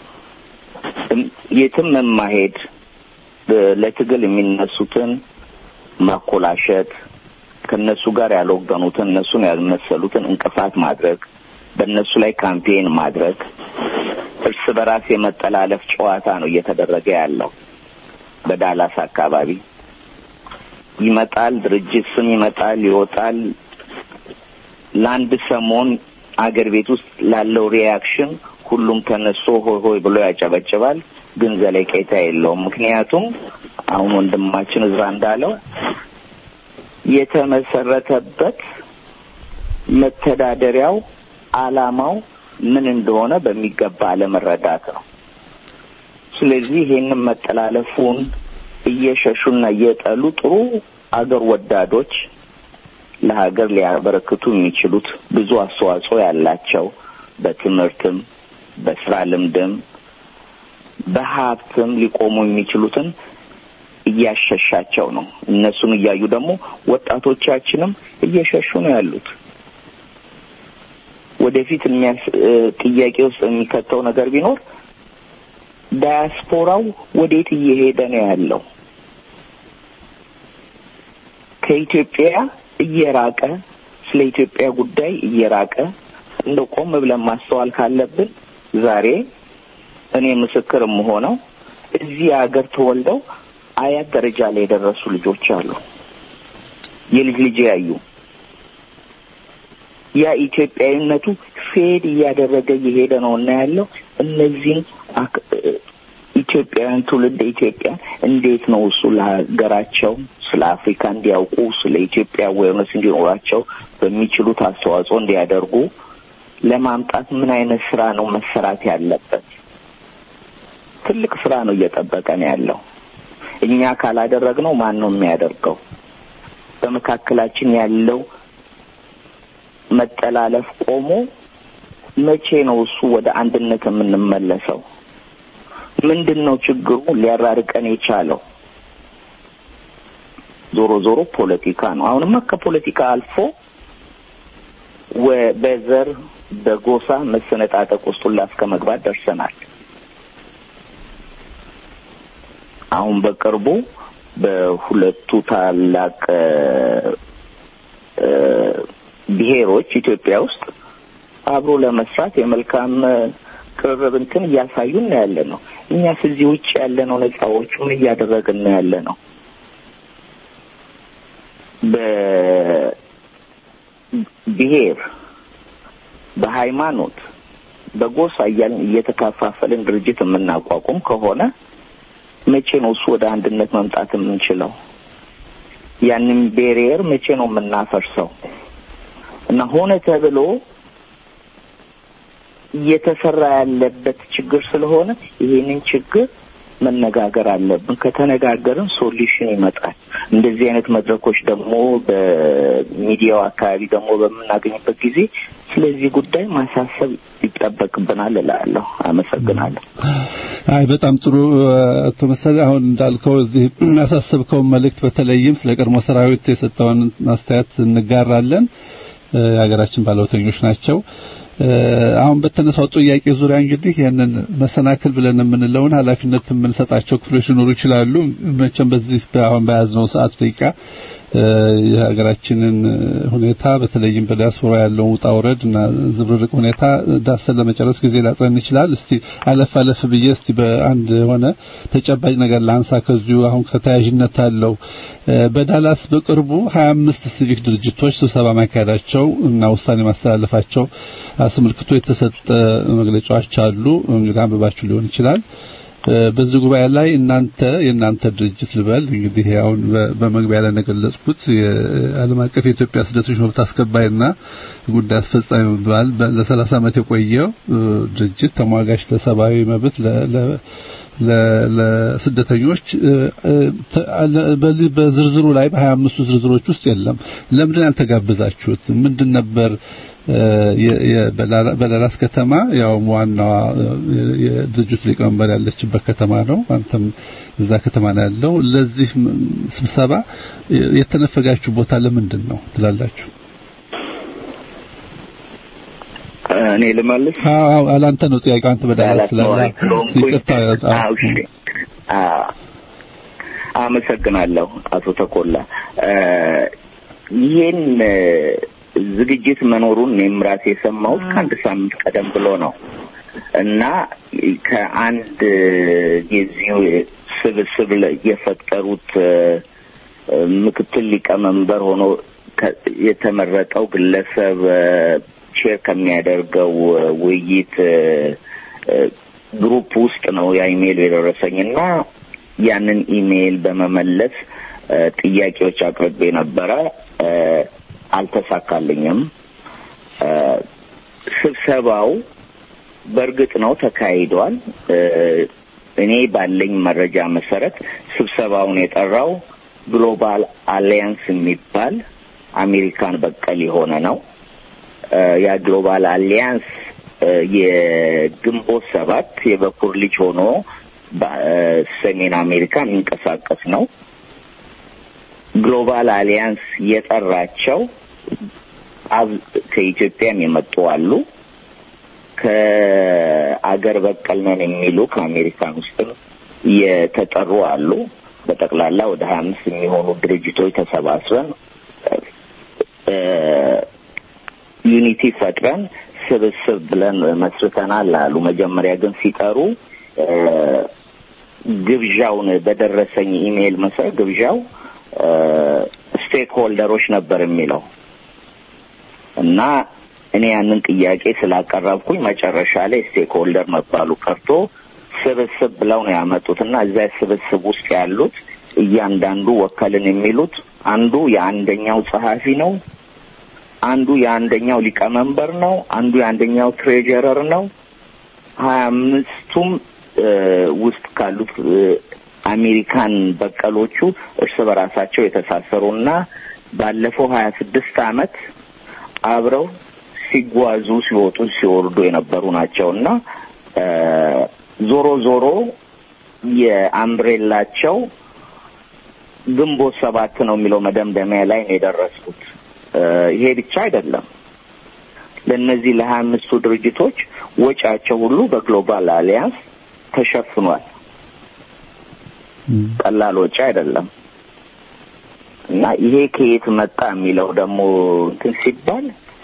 የትም የማሄድ ለትግል የሚነሱትን ማኮላሸት ከነሱ ጋር ያልወገኑትን እነሱን ያልመሰሉትን እንቅፋት ማድረግ፣ በእነሱ ላይ ካምፔን ማድረግ፣ እርስ በራስ የመጠላለፍ ጨዋታ ነው እየተደረገ ያለው በዳላስ አካባቢ ይመጣል። ድርጅት ስም ይመጣል፣ ይወጣል። ለአንድ ሰሞን አገር ቤት ውስጥ ላለው ሪያክሽን ሁሉም ተነስቶ ሆይ ሆይ ብሎ ያጨበጭባል። ግን ዘለቄታ የለውም። ምክንያቱም አሁን ወንድማችን እዝራ እንዳለው የተመሰረተበት መተዳደሪያው ዓላማው ምን እንደሆነ በሚገባ አለመረዳት ነው። ስለዚህ ይሄንን መጠላለፉን እየሸሹና እየጠሉ ጥሩ አገር ወዳዶች ለሀገር ሊያበረክቱ የሚችሉት ብዙ አስተዋጽኦ ያላቸው በትምህርትም በስራ ልምድም በሀብትም ሊቆሙ የሚችሉትን እያሸሻቸው ነው። እነሱን እያዩ ደግሞ ወጣቶቻችንም እየሸሹ ነው ያሉት። ወደፊት የሚያስ ጥያቄ ውስጥ የሚከተው ነገር ቢኖር ዳያስፖራው ወዴት እየሄደ ነው ያለው? ከኢትዮጵያ እየራቀ ስለ ኢትዮጵያ ጉዳይ እየራቀ እንደ ቆም ብለን ማስተዋል ካለብን ዛሬ እኔ ምስክር የምሆነው እዚህ ሀገር ተወልደው አያት ደረጃ ላይ የደረሱ ልጆች አሉ። የልጅ ልጅ ያዩ ያ ኢትዮጵያዊነቱ ፌድ እያደረገ እየሄደ ነው እና ያለው እነዚህን ኢትዮጵያውያን ትውልድ ኢትዮጵያ እንዴት ነው እሱ ለሀገራቸው ስለ አፍሪካ እንዲያውቁ ስለ ኢትዮጵያ አዌርነስ እንዲኖራቸው በሚችሉት አስተዋጽኦ እንዲያደርጉ ለማምጣት ምን አይነት ስራ ነው መሰራት ያለበት? ትልቅ ስራ ነው እየጠበቀ ነው ያለው። እኛ ካላደረግነው ማን ነው የሚያደርገው? በመካከላችን ያለው መጠላለፍ ቆሞ መቼ ነው እሱ ወደ አንድነት የምንመለሰው? ምንድን ነው ችግሩ ሊያራርቀን የቻለው? ዞሮ ዞሮ ፖለቲካ ነው። አሁንማ ከፖለቲካ አልፎ በዘር በጎሳ መሰነጣጠቅ ውስጥ ሁላ እስከ መግባት ደርሰናል። አሁን በቅርቡ በሁለቱ ታላቅ ብሔሮች ኢትዮጵያ ውስጥ አብሮ ለመስራት የመልካም ቅርርብ እንትን እያሳዩን ነው ያለ ነው። እኛስ እዚህ ውጭ ያለ ነው ነጻዎቹ ምን እያደረግን ነው ያለ ነው? በብሔር በሃይማኖት በጎሳ እያልን እየተከፋፈልን ድርጅት የምናቋቁም ከሆነ መቼ ነው እሱ ወደ አንድነት መምጣት የምንችለው? ያንን ቤሪየር መቼ ነው የምናፈርሰው? እና ሆነ ተብሎ እየተሰራ ያለበት ችግር ስለሆነ ይሄንን ችግር መነጋገር አለብን። ከተነጋገርን ሶሉሽን ይመጣል። እንደዚህ አይነት መድረኮች ደግሞ በሚዲያው አካባቢ ደግሞ በምናገኝበት ጊዜ ስለዚህ ጉዳይ ማሳሰብ ይጠበቅብናል እላለሁ። አመሰግናለሁ። አይ በጣም ጥሩ አቶ መሰለ፣ አሁን እንዳልከው እዚህ ያሳሰብከውን መልእክት በተለይም ስለ ቀድሞ ሰራዊት የሰጠውን አስተያየት እንጋራለን። የሀገራችን ባለውተኞች ናቸው። አሁን በተነሳው ጥያቄ ዙሪያ እንግዲህ ይህንን መሰናክል ብለን የምንለውን ኃላፊነት የምንሰጣቸው ክፍሎች ሊኖሩ ይችላሉ። መቼም በዚህ አሁን በያዝነው ሰዓት ደቂቃ የሀገራችንን ሁኔታ በተለይም በዲያስፖራ ያለውን ውጣ ውረድ እና ዝብርርቅ ሁኔታ ዳሰን ለመጨረስ ጊዜ ላጥረን ይችላል። እስቲ አለፍ አለፍ ብዬ እስቲ በአንድ የሆነ ተጨባጭ ነገር ላንሳ። ከዚሁ አሁን ከተያያዥነት አለው በዳላስ በቅርቡ 25 ሲቪክ ድርጅቶች ስብሰባ ማካሄዳቸው እና ውሳኔ ማስተላለፋቸው አስመልክቶ የተሰጠ መግለጫዎች አሉ። እንግዲህ አንብባችሁ ሊሆን ይችላል። በዚህ ጉባኤ ላይ እናንተ የእናንተ ድርጅት ልበል እንግዲህ አሁን በመግቢያ ላይ እንደገለጽኩት የዓለም አቀፍ የኢትዮጵያ ስደተኞች መብት አስከባሪና ጉዳይ አስፈጻሚ በመባል ለ30 ዓመት የቆየው ድርጅት ተሟጋች ለሰብአዊ መብት ለስደተኞች በዝርዝሩ ላይ በሀያ አምስቱ ዝርዝሮች ውስጥ የለም። ለምንድን ያልተጋበዛችሁት? ምንድን ነበር በዳላስ ከተማ ያው ዋናዋ የድርጅቱ ሊቀመንበር ያለችበት ከተማ ነው። አንተም እዛ ከተማ ነው ያለው። ለዚህ ስብሰባ የተነፈጋችሁ ቦታ ለምንድን ነው ትላላችሁ? እኔ ልመልስ። አዎ አላንተ ነው ጥያቄው። አንተ በዳላስ ስላለ ይቅርታ። አመሰግናለሁ አቶ ተኮላ። ይሄን እ፣ ዝግጅት መኖሩን እኔም ራሴ የሰማሁት ከአንድ ሳምንት ቀደም ብሎ ነው እና ከአንድ የዚሁ ስብስብ ላይ የፈጠሩት እ፣ እ፣ ምክትል ሊቀመንበር ሆኖ ከ- የተመረጠው ግለሰብ እ፣ ሼር ከሚያደርገው እ፣ ውይይት እ፣ እ፣ ግሩፕ ውስጥ ነው ያ ኢሜይል የደረሰኝ እና ያንን ኢሜይል በመመለስ እ፣ ጥያቄዎች አቅርቤ ነበረ። እ፣ አልተሳካልኝም። እ፣ ስብሰባው በእርግጥ ነው ተካሂዷል። እ፣ እኔ ባለኝ መረጃ መሰረት ስብሰባውን የጠራው ግሎባል አሊያንስ የሚባል አሜሪካን በቀል የሆነ ነው። እ፣ ያ ግሎባል አሊያንስ እ፣ የግንቦት ሰባት የበኩር ልጅ ሆኖ በሰሜን አሜሪካ የሚንቀሳቀስ ነው። ግሎባል አሊያንስ የጠራቸው አብ- ከኢትዮጵያም የመጡ አሉ። ከአገር በቀል ነን የሚሉ ከአሜሪካን ውስጥም የተጠሩ አሉ። በጠቅላላ ወደ ሀያ አምስት የሚሆኑ ድርጅቶች ተሰባስበን እ፣ ዩኒቲ ፈጥረን ስብስብ ብለን መስርተናል አሉ። መጀመሪያ ግን ሲጠሩ እ፣ ግብዣውን በደረሰኝ ኢሜይል መሰረት ግብዣው ስቴክ ሆልደሮች ነበር የሚለው እና እኔ ያንን ጥያቄ ስላቀረብኩኝ መጨረሻ ላይ ስቴክ ሆልደር መባሉ ቀርቶ ስብስብ ብለው ነው ያመጡት እና እዚያ ስብስብ ውስጥ ያሉት እያንዳንዱ ወከልን የሚሉት አንዱ የአንደኛው ጸሐፊ ነው፣ አንዱ የአንደኛው ሊቀመንበር ነው፣ አንዱ የአንደኛው ትሬጀረር ነው። ሀያ አምስቱም እ፣ ውስጥ ካሉት እ፣ አሜሪካን በቀሎቹ እርስ በራሳቸው የተሳሰሩና ባለፈው ሀያ ስድስት አመት አብረው ሲጓዙ ሲወጡ ሲወርዱ የነበሩ ናቸው እና እ፣ ዞሮ ዞሮ የአምብሬላቸው ግንቦት ሰባት ነው የሚለው መደምደሚያ ላይ ነው የደረስኩት። እ፣ ይሄ ብቻ አይደለም። ለእነዚህ ለሀያ አምስቱ ድርጅቶች ወጪያቸው ሁሉ በግሎባል አሊያንስ ተሸፍኗል። ቀላል ወጪ አይደለም እና ይሄ ከየት መጣ የሚለው ደግሞ እንትን ሲባል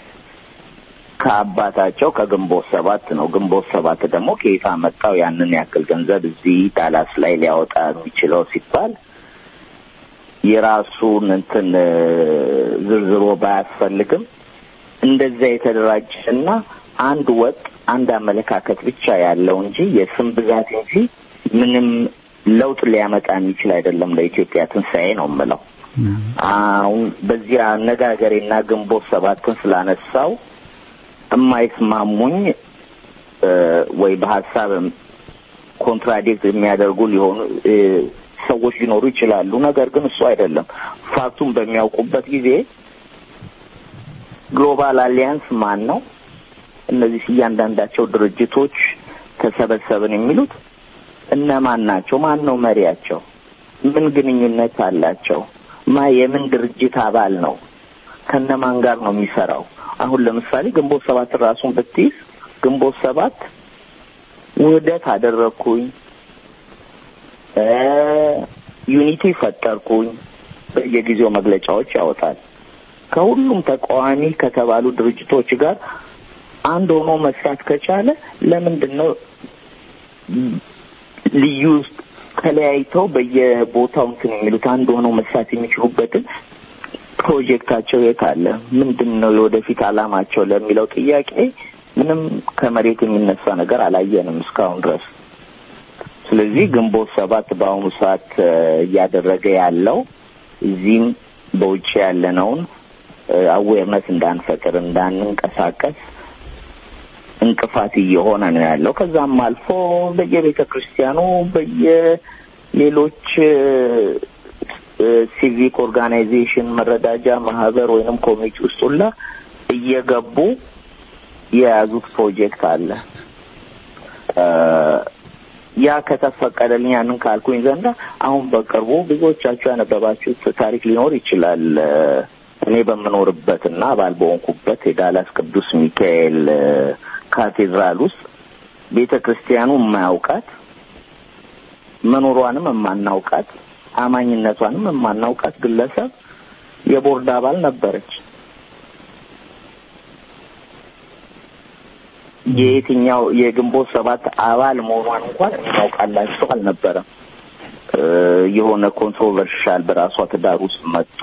ከአባታቸው ከግንቦት ሰባት ነው። ግንቦት ሰባት ደግሞ ከየት አመጣው ያንን ያክል ገንዘብ እዚህ ዳላስ ላይ ሊያወጣ የሚችለው ሲባል የራሱን እንትን እ፣ ዝርዝሮ ባያስፈልግም እንደዛ የተደራጀና አንድ ወጥ አንድ አመለካከት ብቻ ያለው እንጂ የስም ብዛት እንጂ ምንም ለውጥ ሊያመጣ የሚችል አይደለም። ለኢትዮጵያ ትንሣኤ ነው የምለው። አሁን በዚህ አነጋገሬና ግንቦት ሰባትን ስላነሳው የማይስማሙኝ እ፣ ወይ በሀሳብ ኮንትራዲክት የሚያደርጉ ሊሆኑ እ፣ ሰዎች ሊኖሩ ይችላሉ። ነገር ግን እሱ አይደለም። ፋክቱን በሚያውቁበት ጊዜ ግሎባል አሊያንስ ማን ነው? እነዚህ እያንዳንዳቸው ድርጅቶች ተሰበሰብን የሚሉት እነማን ናቸው? ማን ነው መሪያቸው? ምን ግንኙነት አላቸው? ማ የምን ድርጅት አባል ነው? ከነማን ጋር ነው የሚሰራው? አሁን ለምሳሌ ግንቦት ሰባት ራሱን ብትይዝ ግንቦት ሰባት ውህደት አደረግኩኝ እ ዩኒቲ ፈጠርኩኝ በየጊዜው መግለጫዎች ያወጣል። ከሁሉም ተቃዋሚ ከተባሉ ድርጅቶች ጋር አንድ ሆኖ መስራት ከቻለ ለምንድን ነው ልዩ ተለያይተው በየቦታው እንትን የሚሉት አንድ ሆነው መስራት የሚችሉበትን ፕሮጀክታቸው የት አለ? ምንድን ነው የወደፊት አላማቸው ለሚለው ጥያቄ ምንም ከመሬት የሚነሳ ነገር አላየንም እስካሁን ድረስ። ስለዚህ ግንቦት ሰባት በአሁኑ ሰዓት እ፣ እያደረገ ያለው እዚህም በውጭ ያለነውን አዌርነስ እንዳንፈጥር እንዳንንቀሳቀስ እንቅፋት እየሆነ ነው ያለው። ከዛም አልፎ በየቤተ ክርስቲያኑ በየሌሎች እ፣ ሲቪክ ኦርጋናይዜሽን መረዳጃ ማህበር ወይንም ኮሚቴ ውስጥ ሁላ እየገቡ የያዙት ፕሮጀክት አለ። እ፣ ያ ከተፈቀደልኝ ያንን ካልኩኝ ዘንዳ አሁን በቅርቡ ብዙዎቻችሁ ያነበባችሁት ታሪክ ሊኖር ይችላል። እ፣ እኔ በምኖርበትና አባል በሆንኩበት የዳላስ ቅዱስ ሚካኤል እ፣ ካቴድራል ውስጥ ቤተ ክርስቲያኑ የማያውቃት መኖሯንም የማናውቃት አማኝነቷንም የማናውቃት ግለሰብ የቦርድ አባል ነበረች። የየትኛው የግንቦት ሰባት አባል መሆኗን እንኳን እናውቃላቸው አልነበረም። የሆነ ኮንትሮቨርሻል በራሷ ትዳር ውስጥ መጥቶ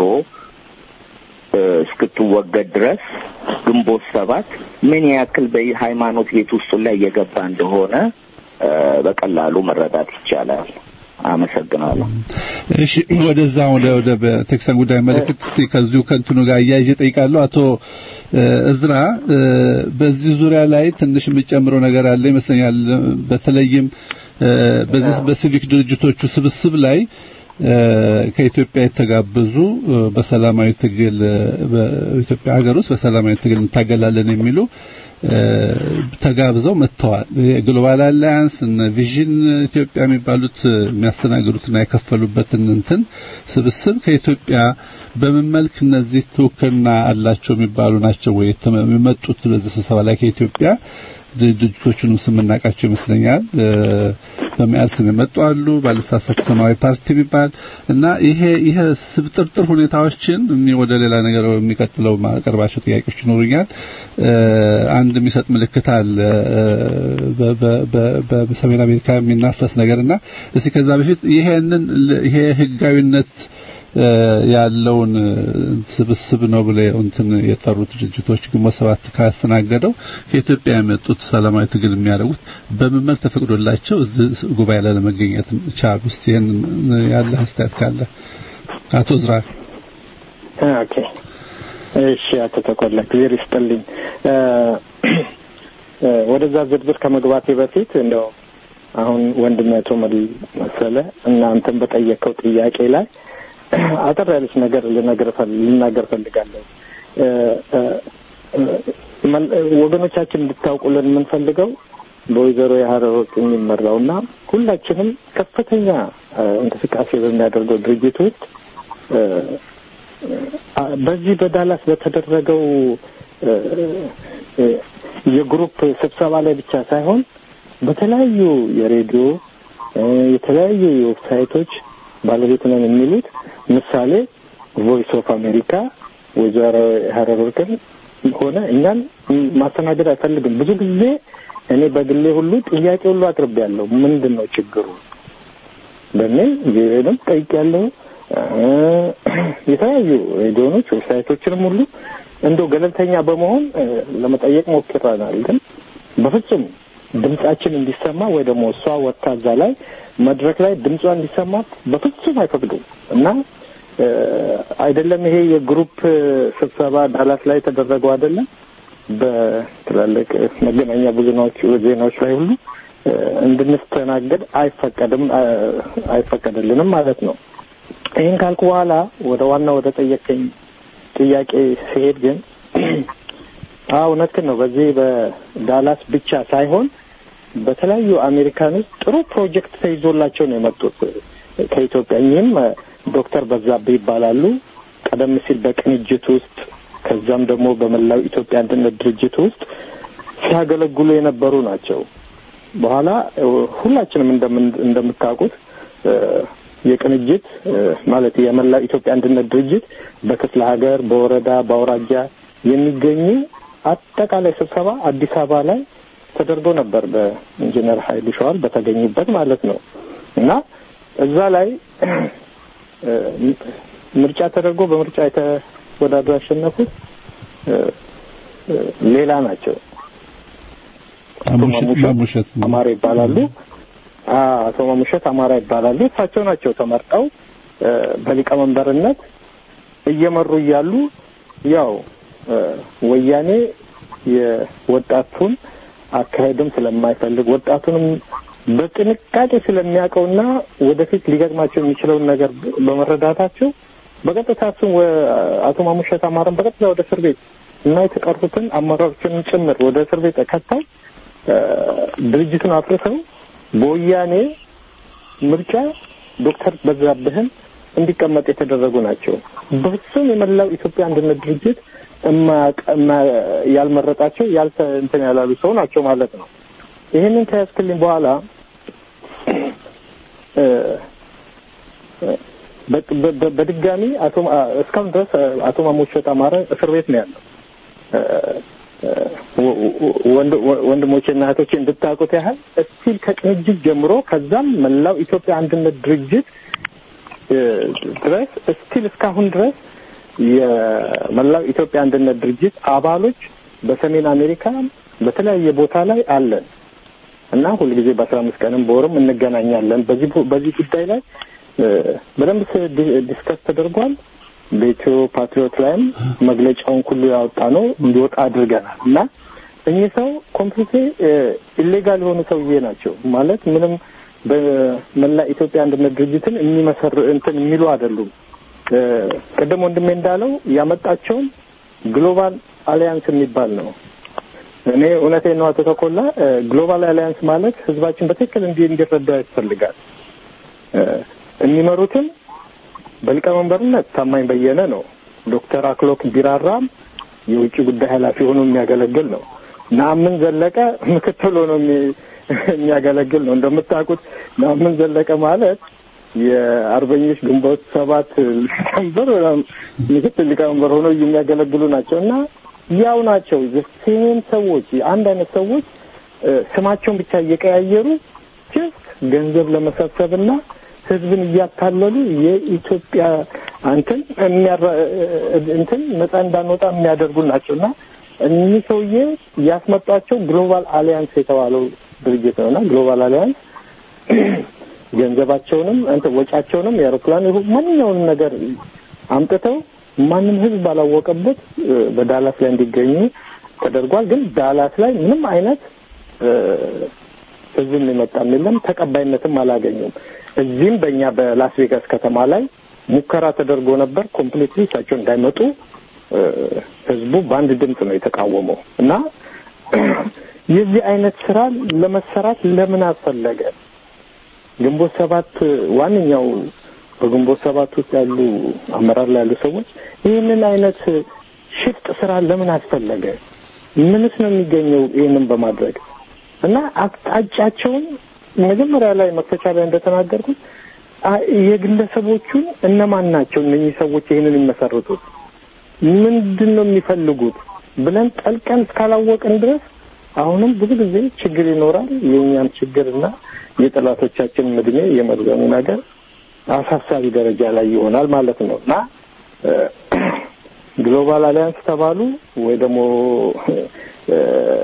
እስክትወገድ ድረስ ግንቦት ሰባት ምን ያክል በሃይማኖት ቤት ውስጡ ላይ እየገባ እንደሆነ በቀላሉ መረዳት ይቻላል። አመሰግናለሁ። እሺ ወደዛ ወደ ወደ በቴክሳን ጉዳይ መለክት ከዚሁ ከእንትኑ ጋር እያይዤ ጠይቃለሁ። አቶ እዝራ በዚህ ዙሪያ ላይ ትንሽ የሚጨምረው ነገር አለ ይመስለኛል። በተለይም በዚህ በሲቪክ ድርጅቶቹ ስብስብ ላይ ከኢትዮጵያ የተጋበዙ በሰላማዊ ትግል በኢትዮጵያ ሀገር ውስጥ በሰላማዊ ትግል እንታገላለን የሚሉ ተጋብዘው መጥተዋል። የግሎባል አላያንስ እነ ቪዥን ኢትዮጵያ የሚባሉት የሚያስተናግዱትና የከፈሉበትን እንትን ስብስብ ከኢትዮጵያ በምን መልክ እነዚህ ትውክልና አላቸው የሚባሉ ናቸው ወይ የመጡት በዚህ ስብሰባ ላይ ከኢትዮጵያ ድርጅቶቹንም ስም እናውቃቸው ይመስለኛል። በሚያል ስም የመጡ አሉ። ባለሳሳት ሰማያዊ ፓርቲ የሚባል እና ይሄ ይሄ ስብጥርጥር ሁኔታዎችን ወደ ሌላ ነገር የሚቀጥለው ማቀርባቸው ጥያቄዎች ይኖሩኛል። አንድ የሚሰጥ ምልክት አለ በሰሜን አሜሪካ የሚናፈስ ነገርና እስቲ ከዛ በፊት ይሄንን ይሄ ህጋዊነት ያለውን ስብስብ ነው ብለው እንትን የጠሩት ድርጅቶች ግንቦት ሰባት ካስተናገደው ከኢትዮጵያ የመጡት ሰላማዊ ትግል የሚያደርጉት በምን መልክ ተፈቅዶላቸው እዚህ ጉባኤ ላይ ለመገኘት ቻሉ? እስቲ ይሄን ያለ አስተያየት ካለ አቶ ዝራ። ኦኬ፣ እሺ፣ አቶ ተቆላ ክሊር ይስጥልኝ። ወደዛ ዝርዝር ከመግባቴ በፊት እንደው አሁን ወንድም አቶ መሰለ እናንተን በጠየቀው ጥያቄ ላይ አጠር ያለች ነገር ልነገር ልናገር ፈልጋለሁ። ወገኖቻችን እንድታውቁልን የምንፈልገው በወይዘሮ የሀረር ወርቅ የሚመራው እና ሁላችንም ከፍተኛ እንቅስቃሴ በሚያደርገው ድርጅት ውስጥ በዚህ በዳላስ በተደረገው የግሩፕ ስብሰባ ላይ ብቻ ሳይሆን በተለያዩ የሬዲዮ የተለያዩ የዌብሳይቶች ባለቤት ነን የሚሉት ምሳሌ ቮይስ ኦፍ አሜሪካ ወይዘሮ ሀረር ወርቅን ሆነ እኛን ማስተናገድ አይፈልግም። ብዙ ጊዜ እኔ በግሌ ሁሉ ጥያቄ ሁሉ አቅርቤያለሁ። ምንድን ነው ችግሩ በሚል ቪኦኤንም ጠይቄያለሁ። የተለያዩ ሬዲዮኖች ዌብሳይቶችንም ሁሉ እንደው ገለልተኛ በመሆን ለመጠየቅ ሞክረናል። ግን በፍጹም ድምጻችን እንዲሰማ ወይ ደግሞ እሷ ወጥታ እዛ ላይ መድረክ ላይ ድምጿ እንዲሰማት በፍጹም አይፈቅዱም እና አይደለም ይሄ የግሩፕ ስብሰባ ዳላስ ላይ የተደረገው አይደለም በትላልቅ መገናኛ ብዙናዎች ዜናዎች ላይ ሁሉ እንድንስተናገድ አይፈቀድም አይፈቀድልንም ማለት ነው። ይህን ካልኩ በኋላ ወደ ዋና ወደ ጠየቀኝ ጥያቄ ሲሄድ ግን አዎ እውነትህን ነው። በዚህ በዳላስ ብቻ ሳይሆን በተለያዩ አሜሪካን ውስጥ ጥሩ ፕሮጀክት ተይዞላቸው ነው የመጡት ከኢትዮጵያ። እኚህም ዶክተር በዛብህ ይባላሉ። ቀደም ሲል በቅንጅት ውስጥ ከዛም ደግሞ በመላው ኢትዮጵያ አንድነት ድርጅት ውስጥ ሲያገለግሉ የነበሩ ናቸው። በኋላ ሁላችንም እንደምታውቁት የቅንጅት ማለት የመላው ኢትዮጵያ አንድነት ድርጅት በክፍለ ሀገር፣ በወረዳ፣ በአውራጃ የሚገኙ አጠቃላይ ስብሰባ አዲስ አበባ ላይ ተደርጎ ነበር በኢንጂነር ኃይሉ ሸዋል በተገኙበት ማለት ነው እና እዛ ላይ ምርጫ ተደርጎ በምርጫ የተወዳድረው ያሸነፉት ሌላ ናቸው። ማሙሸት አማራ ይባላሉ። አቶ ማሙሸት አማራ ይባላሉ። እሳቸው ናቸው ተመርጠው በሊቀመንበርነት እየመሩ እያሉ ያው ወያኔ የወጣቱን አካሄድም ስለማይፈልግ ወጣቱንም በጥንቃቄ ስለሚያውቀውና ወደፊት ሊገጥማቸው የሚችለውን ነገር በመረዳታቸው በቀጥታ እሱን አቶ ማሙሸት አማረን በቀጥታ ወደ እስር ቤት እና የተቀሩትን አመራሮችንም ጭምር ወደ እስር ቤት ከተው ድርጅቱን አፍርሰው በወያኔ ምርጫ ዶክተር በዛብህን እንዲቀመጥ የተደረጉ ናቸው። በፍጹም የመላው ኢትዮጵያ አንድነት ድርጅት ያልመረጣቸው ያልተ እንትን ያላሉ ሰው ናቸው ማለት ነው። ይህንን ከያዝክልኝ በኋላ በ- በ- በ- በድጋሚ አቶ ማ- እስካሁን ድረስ አቶ ማሞሸት አማረ እስር ቤት ነው ያለው። ወ- ወ- ወንድ- ወ- ወንድሞቼና እህቶቼ እንድታውቁት ያህል እስቲል ከቅንጅት ጀምሮ ከዛም መላው ኢትዮጵያ አንድነት ድርጅት እ፣ ድረስ እስቲል እስካሁን ድረስ የመላው ኢትዮጵያ አንድነት ድርጅት አባሎች በሰሜን አሜሪካ በተለያየ ቦታ ላይ አለን እና ሁልጊዜ በአስራ አምስት ቀንም በወርም እንገናኛለን። በዚህ ቡ- በዚህ ጉዳይ ላይ እ፣ በደንብ ስ- ዲ- ዲስከስ ተደርጓል። በኢትዮ ፓትሪዮት ላይም መግለጫውን ሁሉ ያወጣ ነው እንዲወጣ አድርገናል እና እኚህ ሰው ኮምፕሊት ኢሌጋል የሆኑ ሰውዬ ናቸው ማለት ምንም በመላ ኢትዮጵያ አንድነት ድርጅትን የሚመሰር እንትን የሚሉ አይደሉም። እ፣ ቅድም ወንድሜ እንዳለው ያመጣቸውን ግሎባል አሊያንስ የሚባል ነው። እኔ እውነቴን ነው አቶ ተኮላ እ፣ ግሎባል አሊያንስ ማለት ህዝባችን በትክክል እንዲ እንዲረዳ ያስፈልጋል። እ፣ የሚመሩትም በሊቀመንበርነት ታማኝ በየነ ነው። ዶክተር አክሎክ ቢራራም የውጭ ጉዳይ ኃላፊ ሆኖ የሚያገለግል ነው። ናምን ዘለቀ ምክትል ሆኖ የሚ- የሚያገለግል ነው። እንደምታውቁት ናምን ዘለቀ ማለት የአርበኞች ግንቦት ሰባት ሊቀመንበር ወይም ምክትል ሊቀመንበር ሆኖ የሚያገለግሉ ናቸው እና ያው ናቸው ሴም ሰዎች አንድ አይነት ሰዎች እ፣ ስማቸውን ብቻ እየቀያየሩ ጀስት ገንዘብ ለመሰብሰብና ህዝብን እያታለሉ የኢትዮጵያ እንትን የሚያራ- እንትን ነጻ እንዳንወጣ የሚያደርጉ ናቸው እና እኚህ ሰውዬ ያስመጧቸው ግሎባል አሊያንስ የተባለው ድርጅት ነው እና ግሎባል አሊያንስ ገንዘባቸውንም እንትን ወጪያቸውንም የአውሮፕላን ይሁን ማንኛውንም ነገር አምጥተው ማንም ህዝብ ባላወቀበት እ፣ በዳላስ ላይ እንዲገኙ ተደርጓል። ግን ዳላስ ላይ ምንም አይነት እ፣ ህዝብም የመጣም የለም፣ ተቀባይነትም አላገኙም። እዚህም በእኛ በላስ ቬጋስ ከተማ ላይ ሙከራ ተደርጎ ነበር። ኮምፕሊትሊ እሳቸው እንዳይመጡ እ፣ ህዝቡ በአንድ ድምፅ ነው የተቃወመው እና የዚህ አይነት ስራ ለመሰራት ለምን አስፈለገ? ግንቦት ሰባት ዋነኛው በግንቦት ሰባት ውስጥ ያሉ አመራር ላይ ያሉ ሰዎች ይህንን አይነት ሽፍጥ ስራ ለምን አስፈለገ? ምንስ ነው የሚገኘው ይህንን በማድረግ እና አቅጣጫቸውን መጀመሪያ ላይ መክፈቻ ላይ እንደተናገርኩት አ- የግለሰቦቹን እነማን ናቸው እነኚህ ሰዎች ይህንን የሚመሰርቱት ምንድን ነው የሚፈልጉት ብለን ጠልቀን እስካላወቅን ድረስ አሁንም ብዙ ጊዜ ችግር ይኖራል። የእኛም ችግርና የጠላቶቻችንን እድሜ የመርዘሙ ነገር አሳሳቢ ደረጃ ላይ ይሆናል ማለት ነው እና እ፣ ግሎባል አሊያንስ ተባሉ ወይ ደግሞ እ፣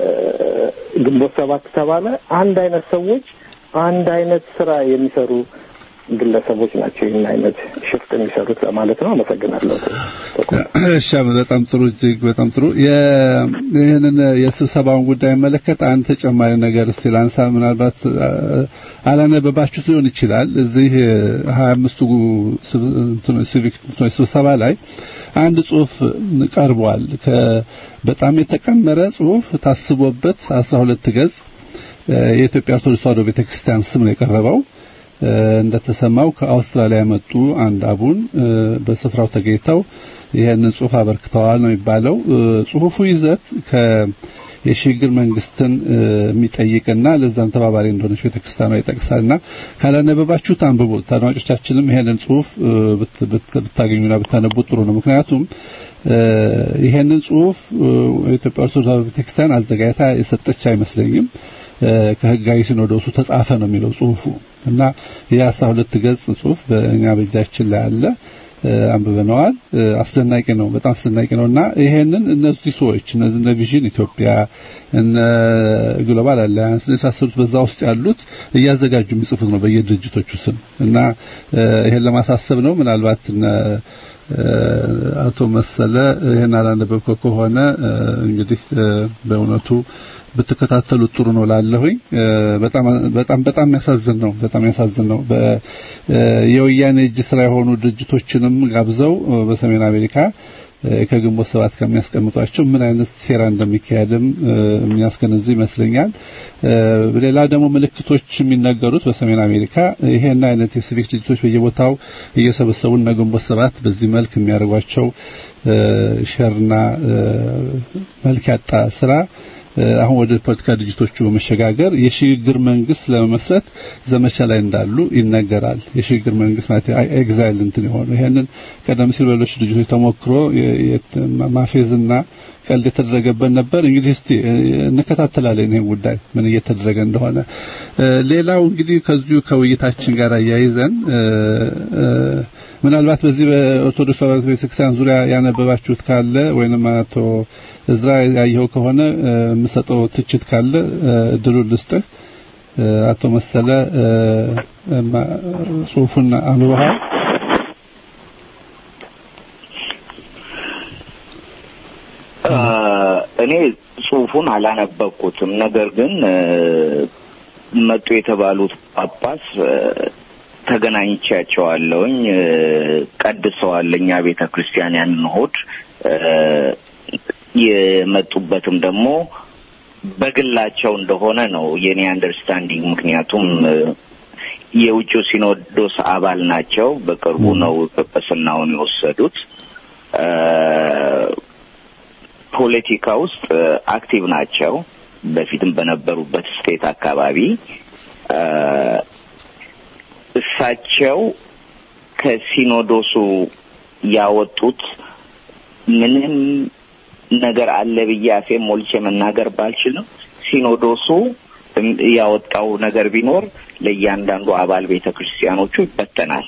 ግንቦት ሰባት ተባለ አንድ አይነት ሰዎች አንድ አይነት ስራ የሚሰሩ ግለሰቦች ናቸው ይህን አይነት ሽፍት የሚሰሩት ለማለት ነው። አመሰግናለሁ። እሺ በጣም ጥሩ እጅግ በጣም ጥሩ የ- ይህንን የስብሰባውን ጉዳይ መለከት አንድ ተጨማሪ ነገር እስቲ ላንሳ ምናልባት አ- አላነበባችሁት ሊሆን ይችላል እዚህ ሀያ አምስቱ ሲቪክ እንትኖች ስብሰባ ላይ አንድ ጽሁፍ ቀርቧል ከ- በጣም የተቀመረ ጽሁፍ ታስቦበት አስራ ሁለት ገጽ እ፣ የኢትዮጵያ ኦርቶዶክስ ተዋሕዶ ቤተክርስቲያን ስም ነው የቀረበው እ፣ እንደተሰማው ከአውስትራሊያ የመጡ አንድ አቡን እ፣ በስፍራው ተገኝተው ይህንን ጽሁፍ አበርክተዋል ነው የሚባለው። እ፣ ጽሁፉ ይዘት ከ የሽግግር መንግስትን እ፣ የሚጠይቅና ለዛም ተባባሪ እንደሆነች ቤተክርስቲያኗ ይጠቅሳልና ካላነበባችሁት አንብቡት። አድማጮቻችንም ይሄንን ጽሁፍ እ፣ ብት- ብት- ብታገኙና ብታነቡት ጥሩ ነው። ምክንያቱም እ፣ ይሄንን ጽሁፍ እ፣ የኢትዮጵያ ኦርቶዶክስ ተዋሕዶ ቤተክርስቲያን አዘጋጅታ የሰጠች አይመስለኝም። እ፣ ከህጋዊ ሲኖዶሱ ተጻፈ ነው የሚለው ጽሁፉ እና የአስራ ሁለት ገጽ ጽሁፍ በእኛ በእጃችን ላይ አለ። እ፣ አንብበነዋል። እ፣ አስደናቂ ነው፣ በጣም አስደናቂ ነው እና ይሄንን እነዚህ ሰዎች እነዚህ እነ ቪዥን ኢትዮጵያ እነ ግሎባል አላያንስ የመሳሰሉት በዛ ውስጥ ያሉት እያዘጋጁ የሚጽፉት ነው በየድርጅቶቹ ስም እና እ፣ ይሄን ለማሳሰብ ነው ምናልባት እነ እ፣ አቶ መሰለ ይሄን አላነበብከው ከሆነ እ፣ እንግዲህ እ፣ በእውነቱ ብትከታተሉት ጥሩ ነው ላለሁኝ እ፣ በጣም በጣም በጣም የሚያሳዝን ነው በጣም የሚያሳዝን ነው በ እ፣ የወያኔ እጅ ስራ የሆኑ ድርጅቶችንም ጋብዘው እ፣ በሰሜን አሜሪካ እ፣ ከግንቦት ሰባት ከሚያስቀምጧቸው ምን አይነት ሴራ እንደሚካሄድም እ፣ የሚያስገነዝብ ይመስለኛል። እ፣ ሌላ ደግሞ ምልክቶች የሚነገሩት በሰሜን አሜሪካ ይሄን አይነት የሲቪክ ድርጅቶች በየቦታው እየሰበሰቡ እነ ግንቦት ሰባት በዚህ መልክ የሚያደርጓቸው እ፣ ሸርና እ፣ መልክ ያጣ ስራ አሁን ወደ ፖለቲካ ድርጅቶቹ በመሸጋገር የሽግግር መንግስት ለመመስረት ዘመቻ ላይ እንዳሉ ይነገራል። የሽግግር መንግስት ማለት ኤግዛይል እንትን የሆነ ይሄንን ቀደም ሲል በሌሎች ድርጅቶች ተሞክሮ ማፌዝና ቀልድ የተደረገበት ነበር። እንግዲህ እስቲ እንከታተላለን ይሄን ጉዳይ ምን እየተደረገ እንደሆነ። ሌላው እንግዲህ ከዚሁ ከውይይታችን ጋር አያይዘን ምናልባት በዚህ በኦርቶዶክስ ተዋሕዶ ቤተክርስቲያን ዙሪያ ያነበባችሁት ካለ ወይንም አቶ እዝራ ያየኸው ከሆነ የምሰጠው ትችት ካለ እድሉን ልስጥህ። አቶ መሰለ ጽሁፉን አንብበሃል? እኔ ጽሁፉን አላነበብኩትም። ነገር ግን መጡ የተባሉት ጳጳስ ተገናኝቻቸዋለሁኝ። ቀድሰዋል እኛ ቤተ ክርስቲያን ያንን እሑድ የመጡበትም ደግሞ በግላቸው እንደሆነ ነው የኔ አንደርስታንዲንግ። ምክንያቱም የውጭው ሲኖዶስ አባል ናቸው። በቅርቡ ነው ጵጵስናውን የወሰዱት። ፖለቲካ ውስጥ አክቲቭ ናቸው። በፊትም በነበሩበት ስቴት አካባቢ እሳቸው ከሲኖዶሱ ያወጡት ምንም ነገር አለ ብዬ አፌን ሞልቼ መናገር ባልችልም ሲኖዶሱ ያወጣው ነገር ቢኖር ለእያንዳንዱ አባል ቤተ ክርስቲያኖቹ ይበተናል።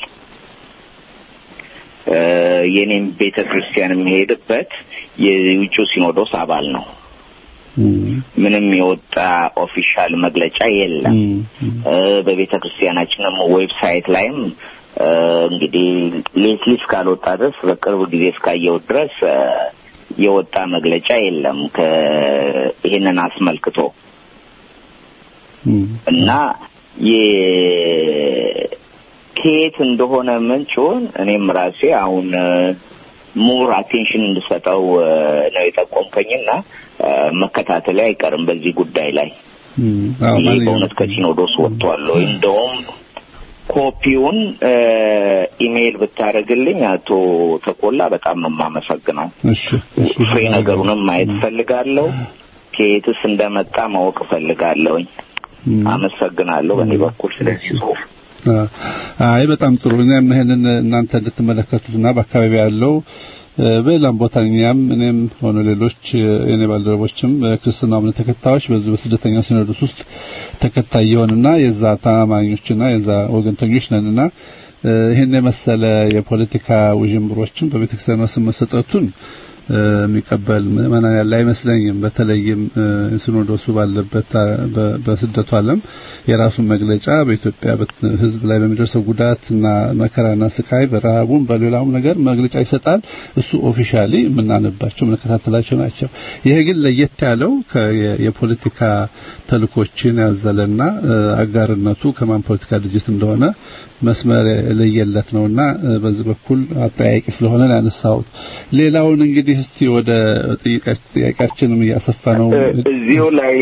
የኔም ቤተ ክርስቲያን የሚሄድበት የውጭው ሲኖዶስ አባል ነው። ምንም የወጣ ኦፊሻል መግለጫ የለም። በቤተ ክርስቲያናችንም ዌብሳይት ላይም እንግዲህ ሌትሊ እስካልወጣ ድረስ በቅርብ ጊዜ እስካየሁት ድረስ የወጣ መግለጫ የለም ይህንን አስመልክቶ እና ከየት እንደሆነ ምንጩን እኔም ራሴ አሁን ሙር አቴንሽን እንድሰጠው ነው የጠቆምከኝና መከታተል አይቀርም በዚህ ጉዳይ ላይ ይህ በእውነት ከሲኖዶስ ወጥቷል ወይ እንደውም ኮፒውን ኢሜይል ብታደርግልኝ አቶ ተቆላ በጣም ነው የማመሰግነው። ፍሬ ነገሩንም ማየት እፈልጋለሁ። ከየትስ እንደመጣ ማወቅ እፈልጋለሁኝ። አመሰግናለሁ በእኔ በኩል ስለዚህ ጽሁፍ። አይ በጣም ጥሩ። እኛም ይሄንን እናንተ እንድትመለከቱትና በአካባቢ ያለው በሌላም ቦታ እኛም እኔም ሆነ ሌሎች የኔ ባልደረቦችም ክርስትና እምነት ተከታዮች በዚህ በስደተኛው ሲኖዶስ ውስጥ ተከታይ የሆንና የዛ ታማኞችና የዛ ወገንተኞች ነንና ይህን የመሰለ የፖለቲካ ውዥንብሮችን በቤተክርስቲያኗ ስም መሰጠቱን የሚቀበል ምዕመናን ያለ አይመስለኝም። በተለይም ሲኖዶሱ ባለበት በስደቱ ዓለም የራሱን መግለጫ በኢትዮጵያ ሕዝብ ላይ በሚደርሰው ጉዳትና መከራና ስቃይ በረሃቡም በሌላውም ነገር መግለጫ ይሰጣል። እሱ ኦፊሻሊ የምናነባቸው የምንከታተላቸው ናቸው። ይሄ ግን ለየት ያለው የፖለቲካ ተልኮችን ያዘለና አጋርነቱ ከማን ፖለቲካ ድርጅት እንደሆነ መስመር ለየለት ነውና በዚህ በኩል አጠያቂ ስለሆነ ያነሳሁት። ሌላውን እንግዲህ እስቲ ወደ ጥያቄያችንም እያሰፋ ነው። እዚሁ ላይ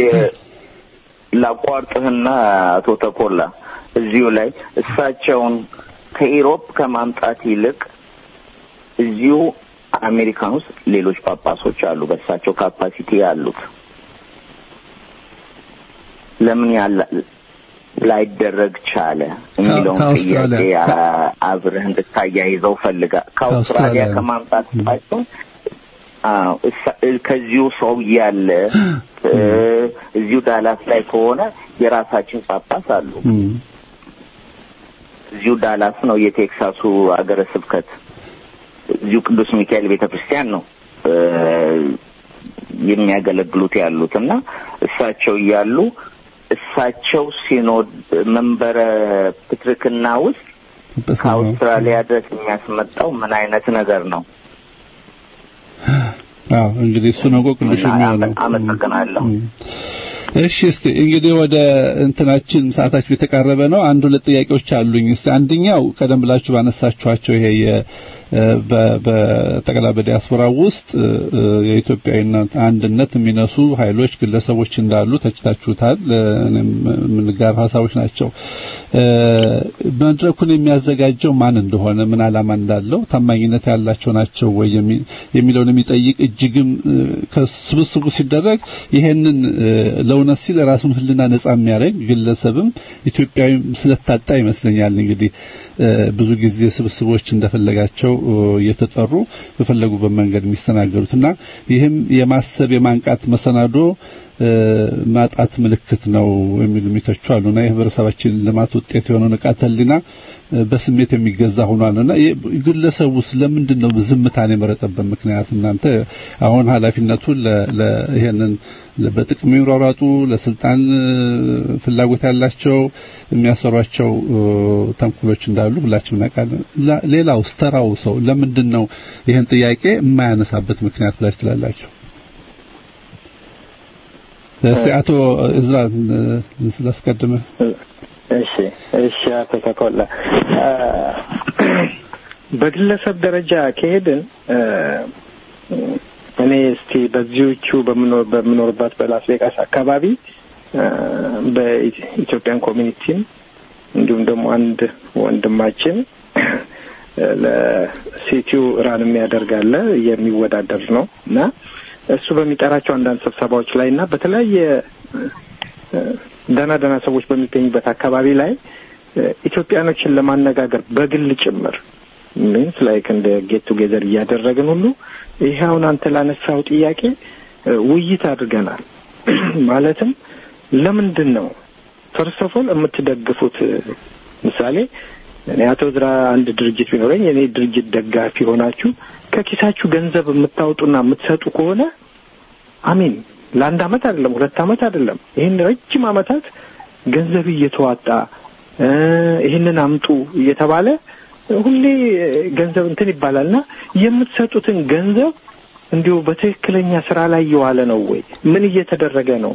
ላቋርጥህና አቶ ተኮላ እዚሁ ላይ እሳቸውን ከኢሮፕ ከማምጣት ይልቅ እዚሁ አሜሪካን ውስጥ ሌሎች ጳጳሶች አሉ፣ በእሳቸው ካፓሲቲ ያሉት ለምን ያለ ላይደረግ ቻለ የሚለውን ጥያቄ አብረህ እንድታያይዘው ፈልጋ ከአውስትራሊያ ከማምጣት እሳቸው ከዚሁ ሰው እያለ እዚሁ ዳላስ ላይ ከሆነ የራሳችን ጳጳስ አሉ። እዚሁ ዳላስ ነው የቴክሳሱ አገረ ስብከት እዚሁ ቅዱስ ሚካኤል ቤተ ክርስቲያን ነው የሚያገለግሉት ያሉት እና እሳቸው እያሉ እሳቸው ሲኖድ መንበረ ፕትርክና ውስጥ ከአውስትራሊያ ድረስ የሚያስመጣው ምን አይነት ነገር ነው? አዎ እንግዲህ እሱ ነው ቆቅልሽ የሚሆነው። አመሰግናለሁ። እሺ እስቲ እንግዲህ ወደ እንትናችን ሰዓታችን የተቃረበ ነው። አንድ ሁለት ጥያቄዎች አሉኝ። እስቲ አንደኛው ቀደም ብላችሁ ባነሳችኋቸው ይሄ በጠቅላላ በዲያስፖራ ውስጥ የኢትዮጵያዊነት አንድነት የሚነሱ ኃይሎች፣ ግለሰቦች እንዳሉ ተችታችሁታል። እኔም የምንጋራ ሀሳቦች ናቸው። መድረኩን የሚያዘጋጀው ማን እንደሆነ ምን ዓላማ እንዳለው ታማኝነት ያላቸው ናቸው ወይ የሚለውን የሚጠይቅ እጅግም ከስብስቡ ሲደረግ ይሄንን ለእውነት ሲል ራሱን ሕልና ነጻ የሚያደርግ ግለሰብም ኢትዮጵያዊ ስለታጣ ይመስለኛል እንግዲህ ብዙ ጊዜ ስብስቦች እንደፈለጋቸው እየተጠሩ በፈለጉበት መንገድ የሚስተናገዱትና ይህም የማሰብ የማንቃት መሰናዶ ማጣት ምልክት ነው የሚሉ የሚተቹ አሉና የህብረተሰባችን ልማት ውጤት የሆነው ንቃተ ህሊና በስሜት የሚገዛ ሆኗልና ግለሰቡ ስለምንድን ነው ዝምታን የመረጠበት ምክንያት? እናንተ አሁን ኃላፊነቱን ይሄንን በጥቅም የሚሯሯጡ ለስልጣን ፍላጎት ያላቸው የሚያሰሯቸው ተንኩሎች እንዳሉ ሁላችንም እናውቃለን። ሌላውስ ተራው ሰው ለምንድን ነው ይህን ጥያቄ የማያነሳበት ምክንያት ብላችሁ ትላላችሁ? እስቲ አቶ እዝራ ስላስቀድመ እሺ እሺ አቶ ተኮላ በግለሰብ ደረጃ ከሄድን እኔ እስቲ በዚዎቹ በምኖርባት በላስ ቬጋስ አካባቢ በኢትዮጵያን ኮሚኒቲም እንዲሁም ደግሞ አንድ ወንድማችን ለሲቲው ራን የሚያደርጋለ የሚወዳደር ነው እና እሱ በሚጠራቸው አንዳንድ ስብሰባዎች ላይ እና በተለያየ ደህና ደህና ሰዎች በሚገኙበት አካባቢ ላይ ኢትዮጵያኖችን ለማነጋገር በግል ጭምር ሚንስ ላይክ እንደ ጌት ቱጌዘር እያደረግን ሁሉ ይሄ አሁን አንተ ላነሳው ጥያቄ ውይይት አድርገናል። ማለትም ለምንድን ነው ፈርስት ኦፍ ኦል የምትደግፉት? ምሳሌ እኔ አቶ ዝራ አንድ ድርጅት ቢኖረኝ የእኔ ድርጅት ደጋፊ ሆናችሁ ከኪሳችሁ ገንዘብ የምታወጡና የምትሰጡ ከሆነ አሚን ለአንድ አመት አይደለም ሁለት አመት አይደለም ይህን ረጅም አመታት ገንዘብ እየተዋጣ ይህንን አምጡ እየተባለ ሁሌ ገንዘብ እንትን ይባላል እና የምትሰጡትን ገንዘብ እንዲሁ በትክክለኛ ስራ ላይ እየዋለ ነው ወይ ምን እየተደረገ ነው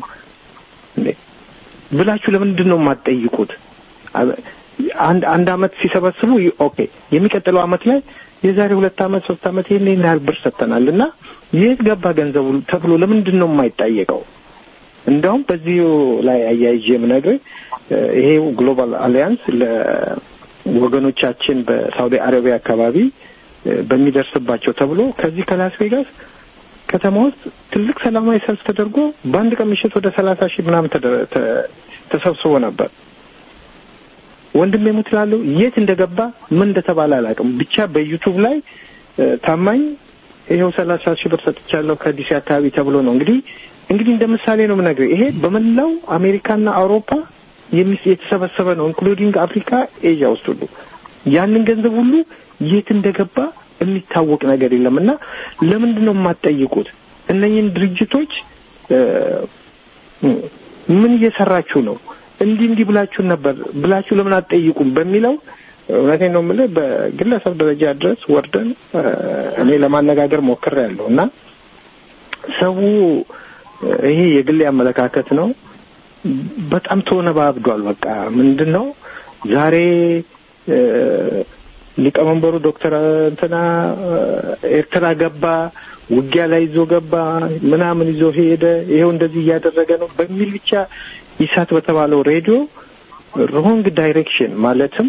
ብላችሁ ለምንድን ነው የማትጠይቁት? አንድ አንድ አመት ሲሰበስቡ ኦኬ፣ የሚቀጥለው አመት ላይ የዛሬ ሁለት አመት ሶስት አመት ይህን ይህን ያህል ብር ሰጥተናል እና የት ገባ ገንዘቡ ተብሎ ለምንድን ነው የማይጠየቀው? እንደውም በዚሁ ላይ አያይዤ የምነግርህ ይሄ ግሎባል አሊያንስ ለወገኖቻችን በሳውዲ አረቢያ አካባቢ በሚደርስባቸው ተብሎ ከዚህ ከላስ ቬጋስ ከተማ ውስጥ ትልቅ ሰላማዊ ሰልፍ ተደርጎ በአንድ ቀን ምሽት ወደ ሰላሳ ሺህ ምናምን ተሰብስቦ ነበር። ወንድሜ ሙት ላለው የት እንደገባ ምን እንደተባለ አላውቅም። ብቻ በዩቱብ ላይ ታማኝ ይኸው ሰላሳ ሺህ ብር ሰጥቻለሁ ከዲሲ አካባቢ ተብሎ ነው እንግዲህ እንግዲህ እንደ ምሳሌ ነው የምነግርህ። ይሄ በመላው አሜሪካና አውሮፓ የተሰበሰበ ነው ኢንክሉዲንግ አፍሪካ፣ ኤዥያ ውስጥ ሁሉ ያንን ገንዘብ ሁሉ የት እንደገባ የሚታወቅ ነገር የለም እና ለምንድን ነው የማትጠይቁት? እነኝህን ድርጅቶች ምን እየሰራችሁ ነው? እንዲህ እንዲህ ብላችሁን ነበር ብላችሁ ለምን አትጠይቁም? በሚለው እውነቴን ነው የምልህ በግለሰብ ደረጃ ድረስ ወርደን እኔ ለማነጋገር ሞክሬያለሁ እና ሰው ይሄ የግሌ አመለካከት ነው። በጣም ተወነባብዷል። በቃ ምንድን ነው ዛሬ ሊቀመንበሩ ዶክተር እንትና ኤርትራ ገባ፣ ውጊያ ላይ ይዞ ገባ፣ ምናምን ይዞ ሄደ፣ ይሄው እንደዚህ እያደረገ ነው በሚል ብቻ ይሳት በተባለው ሬዲዮ ሮንግ ዳይሬክሽን ማለትም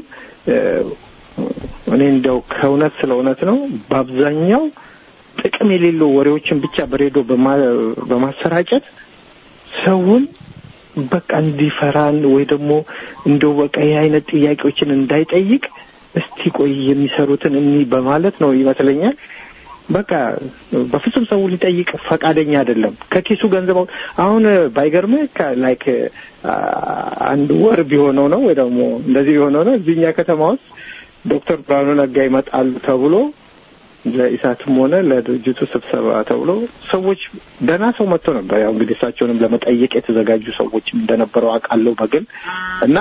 እኔ እንደው ከእውነት ስለ እውነት ነው በአብዛኛው ጥቅም የሌለው ወሬዎችን ብቻ በሬዲዮ በማሰራጨት ሰውን በቃ እንዲፈራን ወይ ደግሞ እንደው በቃ ይህ አይነት ጥያቄዎችን እንዳይጠይቅ እስቲ ቆይ የሚሰሩትን እኒ በማለት ነው ይመስለኛል። በቃ በፍጹም ሰው ሊጠይቅ ፈቃደኛ አይደለም። ከኪሱ ገንዘብ አሁን ባይገርምህ ላይክ አንድ ወር ቢሆነው ነው ወይ ደግሞ እንደዚህ ቢሆነው ነው እዚህኛ ከተማ ውስጥ ዶክተር ብርሃኑ ነጋ ይመጣሉ ተብሎ ለኢሳትም ሆነ ለድርጅቱ ስብሰባ ተብሎ ሰዎች ደህና ሰው መጥቶ ነበር። ያው እንግዲህ እሳቸውንም ለመጠየቅ የተዘጋጁ ሰዎችም እንደነበረው አውቃለሁ በግል እና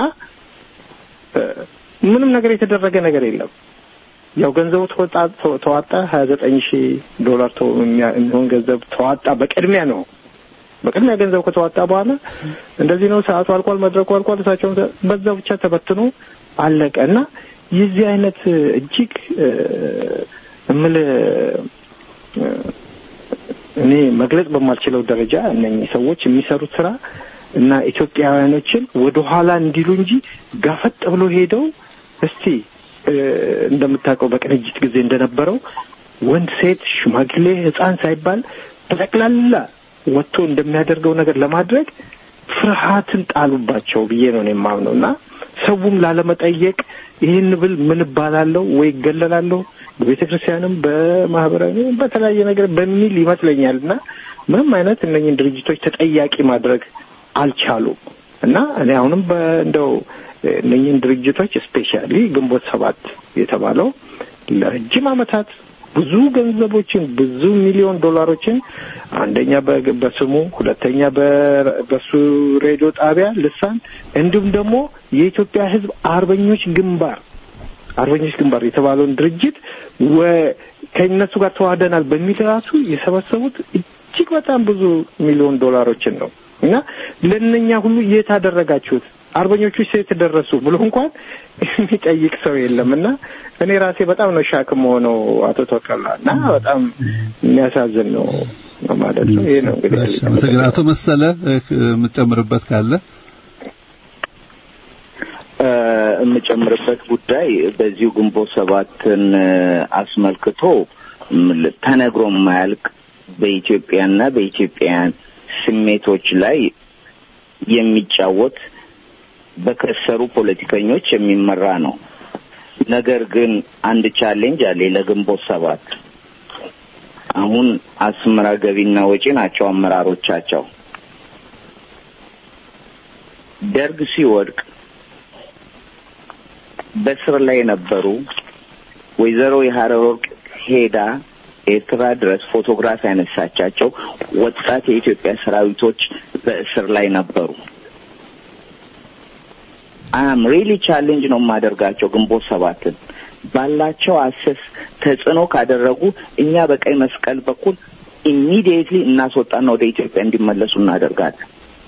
ምንም ነገር የተደረገ ነገር የለም። ያው ገንዘቡ ተወጣ ተዋጣ ሀያ ዘጠኝ ሺህ ዶላር የሚሆን ገንዘብ ተዋጣ። በቅድሚያ ነው በቅድሚያ ገንዘብ ከተዋጣ በኋላ እንደዚህ ነው፣ ሰዓቱ አልቋል፣ መድረኩ አልቋል፣ እሳቸውም በዛ ብቻ ተበትኖ አለቀ እና የዚህ አይነት እጅግ እምልህ እኔ መግለጽ በማልችለው ደረጃ እነኚህ ሰዎች የሚሰሩት ስራ እና ኢትዮጵያውያኖችን ወደ ኋላ እንዲሉ እንጂ ጋፈጥ ብሎ ሄደው እስቲ እንደምታውቀው በቅንጅት ጊዜ እንደነበረው ወንድ፣ ሴት፣ ሽማግሌ፣ ሕፃን ሳይባል በጠቅላላ ወጥቶ እንደሚያደርገው ነገር ለማድረግ ፍርሃትን ጣሉባቸው ብዬ ነው የማምነው እና ሰውም ላለመጠየቅ ይህን ብል ምን እባላለሁ ወይ እገለላለሁ በቤተ ክርስቲያንም በማህበራዊ በተለያየ ነገር በሚል ይመስለኛል እና ምንም አይነት እነኝን ድርጅቶች ተጠያቂ ማድረግ አልቻሉም እና እኔ አሁንም እንደው እነኝን ድርጅቶች ስፔሻሊ ግንቦት ሰባት የተባለው ለረጅም ዓመታት ብዙ ገንዘቦችን ብዙ ሚሊዮን ዶላሮችን አንደኛ በስሙ ሁለተኛ በሱ ሬዲዮ ጣቢያ ልሳን እንዲሁም ደግሞ የኢትዮጵያ ሕዝብ አርበኞች ግንባር አርበኞች ግንባር የተባለውን ድርጅት ከእነሱ ጋር ተዋህደናል በሚል ራሱ የሰበሰቡት እጅግ በጣም ብዙ ሚሊዮን ዶላሮችን ነው እና ለእነኛ ሁሉ የት አደረጋችሁት አርበኞቹ ሴት ደረሱ ብሎ እንኳን የሚጠይቅ ሰው የለም እና እኔ ራሴ በጣም ነው ሻክም ሆነው አቶ ተወከላ እና በጣም የሚያሳዝን ነው ማለት ነው። ይሄ ነው እንግዲህ አመሰግናለሁ። አቶ መሰለ የምትጨምርበት ካለ የምጨምርበት ጉዳይ በዚሁ ግንቦት ሰባትን አስመልክቶ ተነግሮ የማያልቅ በኢትዮጵያና በኢትዮጵያውያን ስሜቶች ላይ የሚጫወት በከሰሩ ፖለቲከኞች የሚመራ ነው። ነገር ግን አንድ ቻሌንጅ አለ ለግንቦት ሰባት። አሁን አስመራ ገቢና ወጪ ናቸው አመራሮቻቸው። ደርግ ሲወድቅ በስር ላይ የነበሩ ወይዘሮ የሀረወርቅ ሄዳ ኤርትራ ድረስ ፎቶግራፍ ያነሳቻቸው ወጣት የኢትዮጵያ ሰራዊቶች በእስር ላይ ነበሩ። አም ሪሊ ቻሌንጅ ነው የማደርጋቸው ግንቦት ሰባትን ባላቸው አሰስ ተጽዕኖ ካደረጉ እኛ በቀይ መስቀል በኩል ኢሚዲየትሊ እናስወጣና ወደ ኢትዮጵያ እንዲመለሱ እናደርጋለን።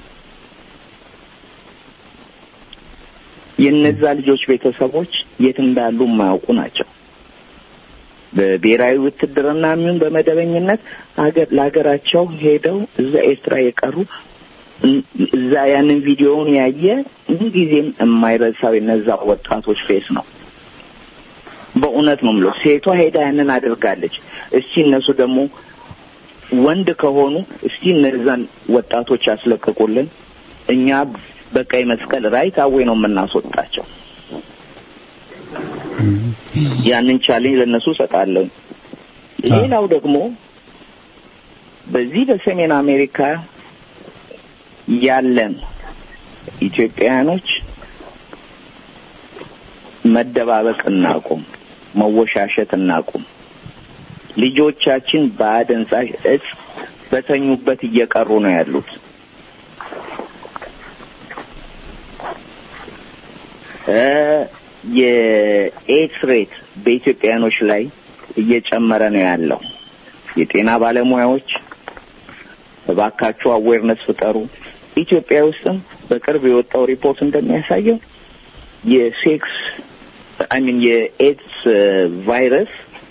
የእነዛ ልጆች ቤተሰቦች የት እንዳሉ የማያውቁ ናቸው። በብሔራዊ ውትድርና የሚሆን በመደበኝነት ሀገር ለሀገራቸው ሄደው እዛ ኤርትራ የቀሩ እዛ ያንን ቪዲዮውን ያየ ምንጊዜም የማይረሳው የነዛ ወጣቶች ፌስ ነው። በእውነት ነው የምለው። ሴቷ ሄዳ ያንን አድርጋለች። እስቲ እነሱ ደግሞ ወንድ ከሆኑ እስቲ እነዛን ወጣቶች ያስለቅቁልን። እኛ በቀይ መስቀል ራይት አዌ ነው የምናስወጣቸው። ያንን ቻሌንጅ ለእነሱ እሰጣለሁ። ሌላው ደግሞ በዚህ በሰሜን አሜሪካ ያለን ኢትዮጵያውያኖች መደባበቅ እናቁም፣ መወሻሸት እናቁም። ልጆቻችን በአደንዛዥ እጽ በተኙበት እየቀሩ ነው ያሉት። የኤድስ ሬት በኢትዮጵያውያኖች ላይ እየጨመረ ነው ያለው። የጤና ባለሙያዎች እባካችሁ አዌርነስ ፍጠሩ። ኢትዮጵያ ውስጥም በቅርብ የወጣው ሪፖርት እንደሚያሳየው የሴክስ አይ ሚን የኤድስ ቫይረስ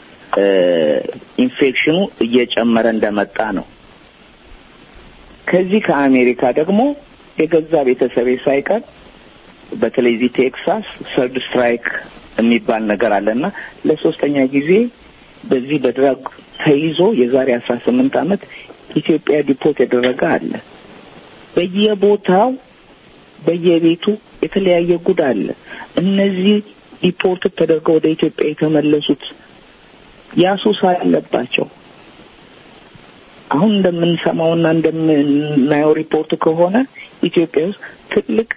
ኢንፌክሽኑ እየጨመረ እንደመጣ ነው። ከዚህ ከአሜሪካ ደግሞ የገዛ ቤተሰቤ ሳይቀር በተለይ እዚህ ቴክሳስ ሰርድ ስትራይክ የሚባል ነገር አለና ለሶስተኛ ጊዜ በዚህ በድራግ ተይዞ የዛሬ አስራ ስምንት ዓመት ኢትዮጵያ ዲፖርት ያደረገ አለ። በየቦታው በየቤቱ የተለያየ ጉድ አለ። እነዚህ ዲፖርት ተደርገው ወደ ኢትዮጵያ የተመለሱት ያሱስ አለባቸው። አሁን እንደምንሰማውና እንደምናየው ሪፖርት ከሆነ ኢትዮጵያ ውስጥ ትልቅ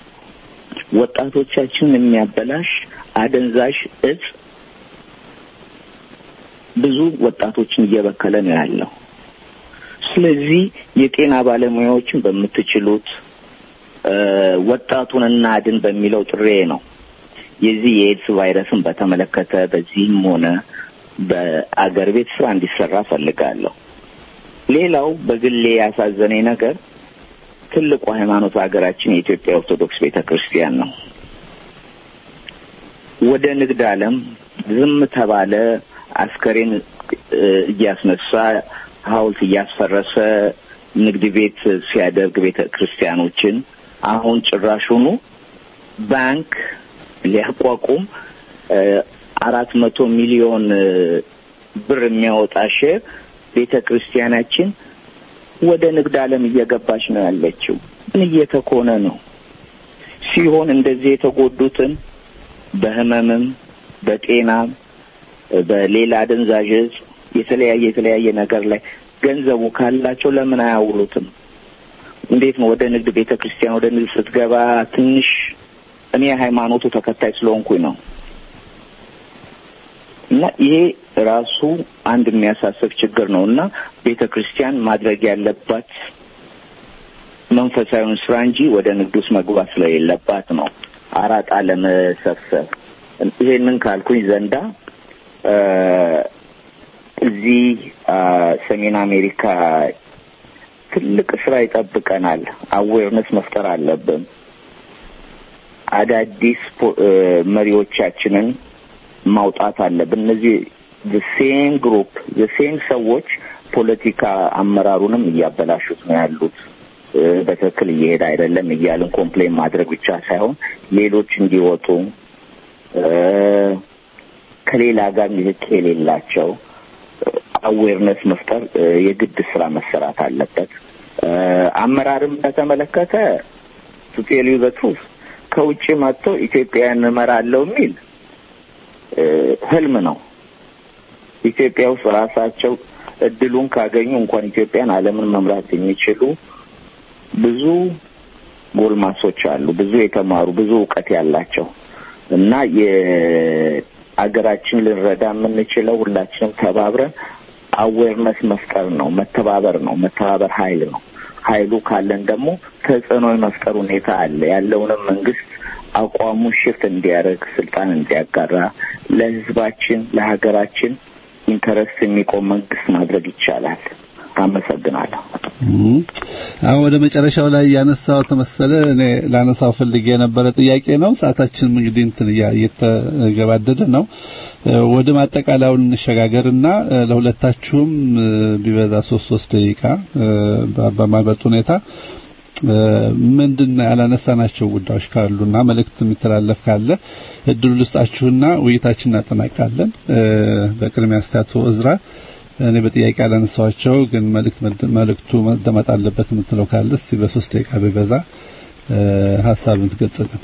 ወጣቶቻችንን የሚያበላሽ አደንዛዥ እጽ ብዙ ወጣቶችን እየበከለ ነው ያለው። ስለዚህ የጤና ባለሙያዎችን በምትችሉት ወጣቱን እናድን በሚለው ጥሬ ነው የዚህ የኤድስ ቫይረስን በተመለከተ በዚህም ሆነ በአገር ቤት ስራ እንዲሰራ ፈልጋለሁ። ሌላው በግሌ ያሳዘነኝ ነገር ትልቁ ሃይማኖት ሀገራችን የኢትዮጵያ ኦርቶዶክስ ቤተ ክርስቲያን ነው። ወደ ንግድ ዓለም ዝም ተባለ፣ አስከሬን እ፣ እያስነሳ ሐውልት እያስፈረሰ ንግድ ቤት ሲያደርግ ቤተ ክርስቲያኖችን አሁን ጭራሹኑ ባንክ ሊያቋቁም እ፣ አራት መቶ ሚሊዮን እ፣ ብር የሚያወጣ ሼር ቤተ ክርስቲያናችን ወደ ንግድ ዓለም እየገባች ነው ያለችው። ምን እየተኮነ ነው ሲሆን እንደዚህ የተጎዱትን በህመምም በጤናም በሌላ አደንዛዥ እጽ የተለያየ የተለያየ ነገር ላይ ገንዘቡ ካላቸው ለምን አያውሉትም? እንዴት ነው ወደ ንግድ ቤተ ክርስቲያን ወደ ንግድ ስትገባ ትንሽ እኔ የሃይማኖቱ ተከታይ ስለሆንኩኝ ነው እና ይሄ ራሱ አንድ የሚያሳስብ ችግር ነው እና ቤተ ክርስቲያን ማድረግ ያለባት መንፈሳዊውን ስራ እንጂ ወደ ንግድ ውስጥ መግባት ስለሌለባት ነው አራጣ ለመሰብሰብ። ይሄንን ካልኩኝ ዘንዳ እ፣ እዚህ አ፣ ሰሜን አሜሪካ ትልቅ ስራ ይጠብቀናል። አዌርነስ መፍጠር አለብን። አዳዲስ ፖ- እ፣ መሪዎቻችንን ማውጣት አለብን። እነዚህ ሴም ግሩፕ ሴም ሰዎች ፖለቲካ አመራሩንም እያበላሹት ነው ያሉት። እ፣ በትክክል እየሄደ አይደለም እያልን ኮምፕሌን ማድረግ ብቻ ሳይሆን ሌሎች እንዲወጡ እ፣ ከሌላ ጋር ንክኪ የሌላቸው አዌርነስ መፍጠር እ፣ የግድ ስራ መሰራት አለበት። እ፣ አመራርም በተመለከተ ቱቴሉ በትሩፍ ከውጭ መጥቶ ኢትዮጵያን እመራለሁ የሚል እ፣ ህልም ነው። ኢትዮጵያ ውስጥ ራሳቸው እድሉን ካገኙ እንኳን ኢትዮጵያን ዓለምን መምራት የሚችሉ ብዙ ጎልማሶች አሉ፣ ብዙ የተማሩ ብዙ እውቀት ያላቸው እና የአገራችን ልንረዳ የምንችለው ሁላችንም ተባብረን አዌርነስ መፍጠር ነው፣ መተባበር ነው። መተባበር ኃይል ነው። ኃይሉ ካለን ደግሞ ተጽዕኖ የመፍጠር ሁኔታ አለ። ያለውንም መንግስት አቋሙ ሽፍት እንዲያደርግ ስልጣን እንዲያጋራ ለህዝባችን ለሀገራችን ኢንተረስት የሚቆም መንግስት ማድረግ ይቻላል። አመሰግናለሁ። እም፣ አሁን ወደ መጨረሻው ላይ ያነሳው ተመሰለ እኔ ላነሳው ፈልጌ የነበረ ጥያቄ ነው። ሰዓታችንም እንግዲህ እንትን እያ- እየተገባደደ ነው። እ፣ ወደ ማጠቃለያው እንሸጋገርና እ፣ ለሁለታችሁም እ፣ ቢበዛ ሶስት ሶስት ደቂቃ እ፣ በ- በማይበልጥ ሁኔታ እ፣ ምንድን ነው ያላነሳናቸው ጉዳዮች ካሉና መልእክት የሚተላለፍ ካለ እድሉ ልስጣችሁና ውይይታችን እናጠናቃለን። እ፣ በቅድሚያ እስቲ አቶ እዝራ እኔ በጥያቄ ያላነሳኋቸው ግን መልእክት መልእክቱ መደመጥ አለበት የምትለው ካለ እስቲ በሶስት ደቂቃ ቢበዛ እ፣ ሀሳብን ትገልጽልን።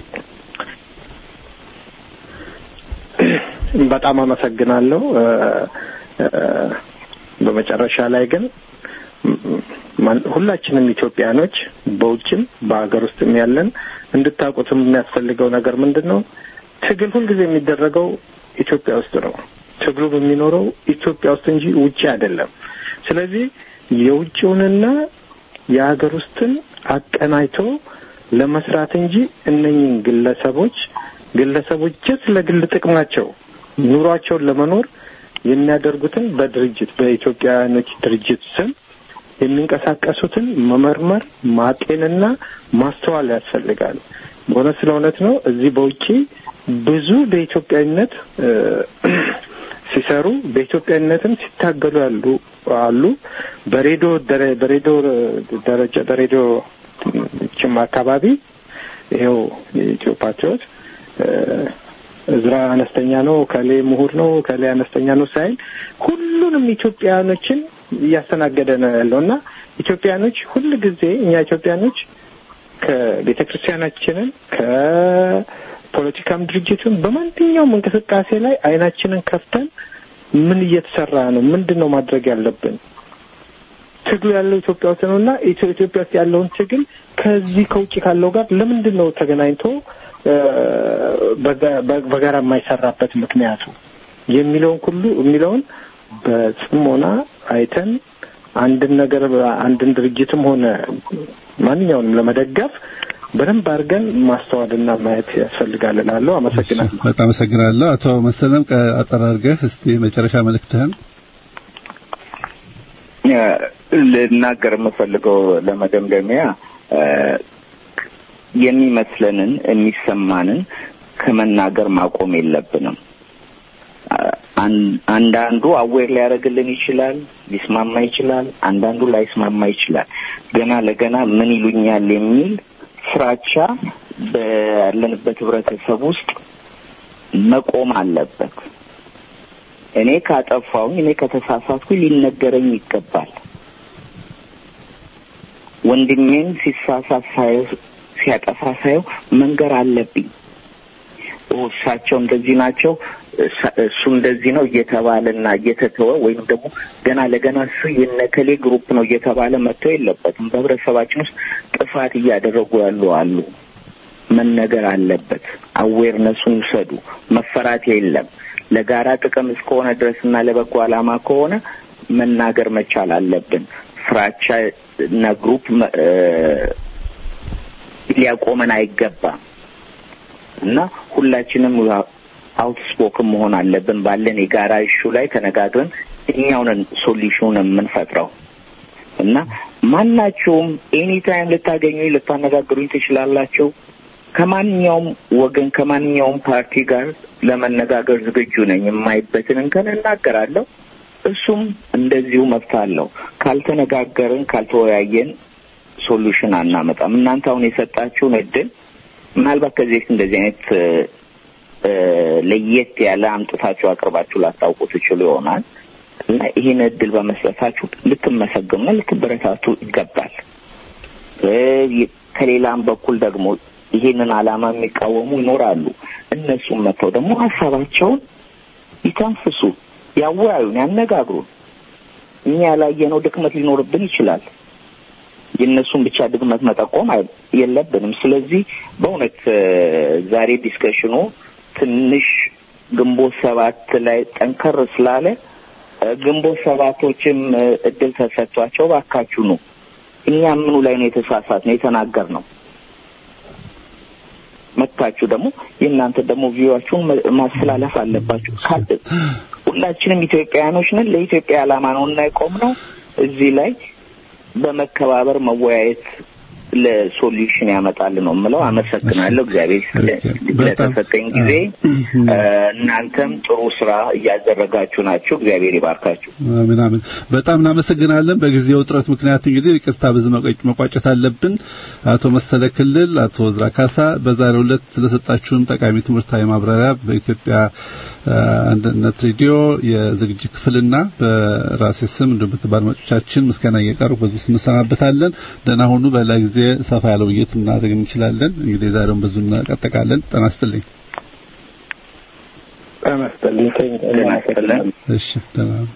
በጣም አመሰግናለሁ። እ፣ እ፣ በመጨረሻ ላይ ግን ማን- ሁላችንም ኢትዮጵያኖች በውጭም በሀገር ውስጥም ያለን እንድታውቁትም የሚያስፈልገው ነገር ምንድን ነው? ትግል ሁልጊዜ የሚደረገው ኢትዮጵያ ውስጥ ነው። ትግሉ የሚኖረው ኢትዮጵያ ውስጥ እንጂ ውጭ አይደለም። ስለዚህ የውጭውንና የሀገር ውስጥን አቀናጅቶ ለመስራት እንጂ እነኝህን ግለሰቦች ግለሰቦች ጀት ለግል ጥቅማቸው ኑሯቸውን ለመኖር የሚያደርጉትን በድርጅት በኢትዮጵያውያኖች ድርጅት ስም የሚንቀሳቀሱትን መመርመር ማጤንና ማስተዋል ያስፈልጋል። በእውነት ስለ እውነት ነው። እዚህ በውጪ ብዙ በኢትዮጵያዊነት እ፣ ሲሰሩ በኢትዮጵያዊነትም ሲታገሉ ያሉ አሉ። በሬዲዮ ደረ- በሬዲዮ ደረጃ በሬዲዮ ችም አካባቢ ይኸው የኢትዮ ፓትሪዮት እ፣ እዝራ አነስተኛ ነው፣ ከሌ ምሁር ነው፣ ከሌ አነስተኛ ነው ሳይል ሁሉንም ኢትዮጵያውያኖችን እያስተናገደ ነው ያለው እና ኢትዮጵያኖች ሁል ጊዜ እኛ ኢትዮጵያኖች ከቤተ ክርስቲያናችንን ከፖለቲካም ድርጅቱን በማንኛውም እንቅስቃሴ ላይ አይናችንን ከፍተን ምን እየተሰራ ነው፣ ምንድን ነው ማድረግ ያለብን ትግሉ ያለው ኢትዮጵያ ውስጥ ነው እና ኢትዮ- ኢትዮጵያ ውስጥ ያለውን ትግል ከዚህ ከውጭ ካለው ጋር ለምንድን ነው ተገናኝቶ እ፣ በጋ- በ- በጋራ የማይሰራበት ምክንያቱ የሚለውን ሁሉ የሚለውን በጽሞና አይተን አንድን ነገር አንድን ድርጅትም ሆነ ማንኛውንም ለመደገፍ በደንብ አድርገን ማስተዋልና ማየት ያስፈልጋል እላለሁ። አመሰግናለሁ። በጣም አመሰግናለሁ። አቶ መሰለም ቀ- አጠር አድርገህ እስቲ መጨረሻ መልእክትህን እ፣ ልናገር የምፈልገው ለመደምደሚያ እ፣ የሚመስለንን የሚሰማንን ከመናገር ማቆም የለብንም። እ፣ አን- አንዳንዱ አዌር ሊያደርግልን ይችላል፣ ሊስማማ ይችላል። አንዳንዱ ላይስማማ ይችላል። ገና ለገና ምን ይሉኛል የሚል ፍራቻ ባለንበት ህብረተሰብ ውስጥ መቆም አለበት። እኔ ካጠፋሁኝ፣ እኔ ከተሳሳትኩኝ ሊነገረኝ ይገባል። ወንድሜን ሲሳሳት ሳየው ሲያጠፋ ሳየው መንገር አለብኝ። ኦ እሳቸው እንደዚህ ናቸው፣ እሳ- እሱ እንደዚህ ነው እየተባለና እየተተወ ወይም ደግሞ ገና ለገና እሱ የነከሌ ግሩፕ ነው እየተባለ መተው የለበትም። በህብረተሰባችን ውስጥ ጥፋት እያደረጉ ያሉ አሉ። መነገር አለበት። አዌርነሱን ውሰዱ። መፈራት የለም። ለጋራ ጥቅም እስከሆነ ድረስና ለበጎ ዓላማ ከሆነ መናገር መቻል አለብን። ፍራቻ እና ግሩፕ መ- እ፣ ሊያቆመን አይገባም እና ሁላችንም አውትስፖክን መሆን አለብን። ባለን የጋራ ኢሹ ላይ ተነጋግረን እኛውንን ሶሉሽኑን የምንፈጥረው እና ማናቸውም ኤኒ ታይም ልታገኙኝ ልታነጋግሩኝ ትችላላችሁ። ከማንኛውም ወገን ከማንኛውም ፓርቲ ጋር ለመነጋገር ዝግጁ ነኝ። የማይበትን እንከን እናገራለሁ። እሱም እንደዚሁ መብት አለው። ካልተነጋገርን ካልተወያየን ሶሉሽን አናመጣም። እናንተ አሁን የሰጣችሁን እድል ምናልባት ከዚህ በፊት እንደዚህ አይነት እ፣ እ፣ ለየት ያለ አምጥታችሁ አቅርባችሁ ላታውቁ ትችሉ ይሆናል እና ይህን እድል በመስጠታችሁ ልትመሰገኑና ልትበረታቱ ይገባል። እ፣ ከሌላም በኩል ደግሞ ይሄንን ዓላማ የሚቃወሙ ይኖራሉ። እነሱም መጥተው ደግሞ ሀሳባቸውን ይተንፍሱ፣ ያወያዩን፣ ያነጋግሩን። እኛ ያላየነው ድክመት ሊኖርብን ይችላል። የእነሱን ብቻ ድክመት መጠቆም አይ- የለብንም። ስለዚህ በእውነት እ፣ ዛሬ ዲስከሽኑ ትንሽ ግንቦት ሰባት ላይ ጠንከር ስላለ እ፣ ግንቦት ሰባቶችም እ፣ እድል ተሰጥቷቸው ባካችሁ ነው እኛ ምኑ ላይ ነው የተሳሳት ነው የተናገር ነው መጥታችሁ ደግሞ የእናንተ ደግሞ ቪዋችሁን ማስተላለፍ አለባችሁ። ካል- ሁላችንም ኢትዮጵያውያኖች ነን። ለኢትዮጵያ ዓላማ ነው እና የቆምነው እዚህ ላይ በመከባበር መወያየት ለሶሉሽን ያመጣል ነው የምለው። አመሰግናለሁ። እግዚአብሔር ይስጥልኝ በጣም ለተሰጠኝ ጊዜ። እ፣ እናንተም ጥሩ ስራ እያደረጋችሁ ናችሁ። እግዚአብሔር ይባርካችሁ። አሜን አሜን። በጣም እናመሰግናለን። በጊዜው እጥረት ምክንያት እንግዲህ ይቅርታ በዚህ መቋጭ- መቋጨት አለብን። አቶ መሰለ ክልል፣ አቶ ዝራ ካሳ በዛሬው ዕለት ስለሰጣችሁን ጠቃሚ ትምህርታዊ ማብራሪያ በኢትዮጵያ አ፣ አንድነት ሬዲዮ የዝግጅት ክፍልና በራሴ ስም እንዲሁም በተባባሪዎቻችን ምስጋና እየቀረበ በዙ እንሰናበታለን። ደህና ሁኑ። በሌላ ጊዜ ሰፋ ያለ ውይይት እናደርግ እንችላለን። እንግዲህ ዛሬውን በዙ እናጠቃለን። ጤና ይስጥልኝ። ጤና ይስጥልኝ። ጤና ይስጥልን። እሺ ደህና ሁኑ።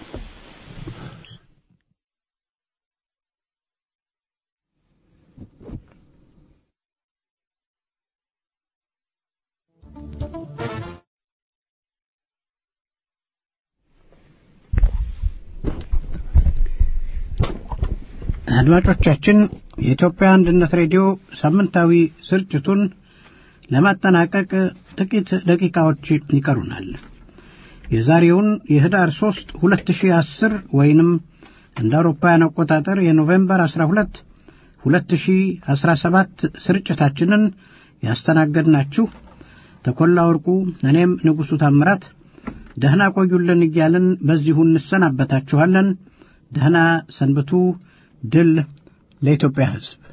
አድማጮቻችን የኢትዮጵያ አንድነት ሬዲዮ ሳምንታዊ ስርጭቱን ለማጠናቀቅ ጥቂት ደቂቃዎች ይቀሩናል። የዛሬውን የህዳር 3 2010 ወይንም እንደ አውሮፓውያን አቆጣጠር የኖቬምበር 12 2017 ስርጭታችንን ያስተናገድናችሁ ተኮላ ወርቁ፣ እኔም ንጉሡ ታምራት ደህና ቆዩልን እያልን በዚሁ እንሰናበታችኋለን። ደህና ሰንብቱ። ድል ለኢትዮጵያ ሕዝብ።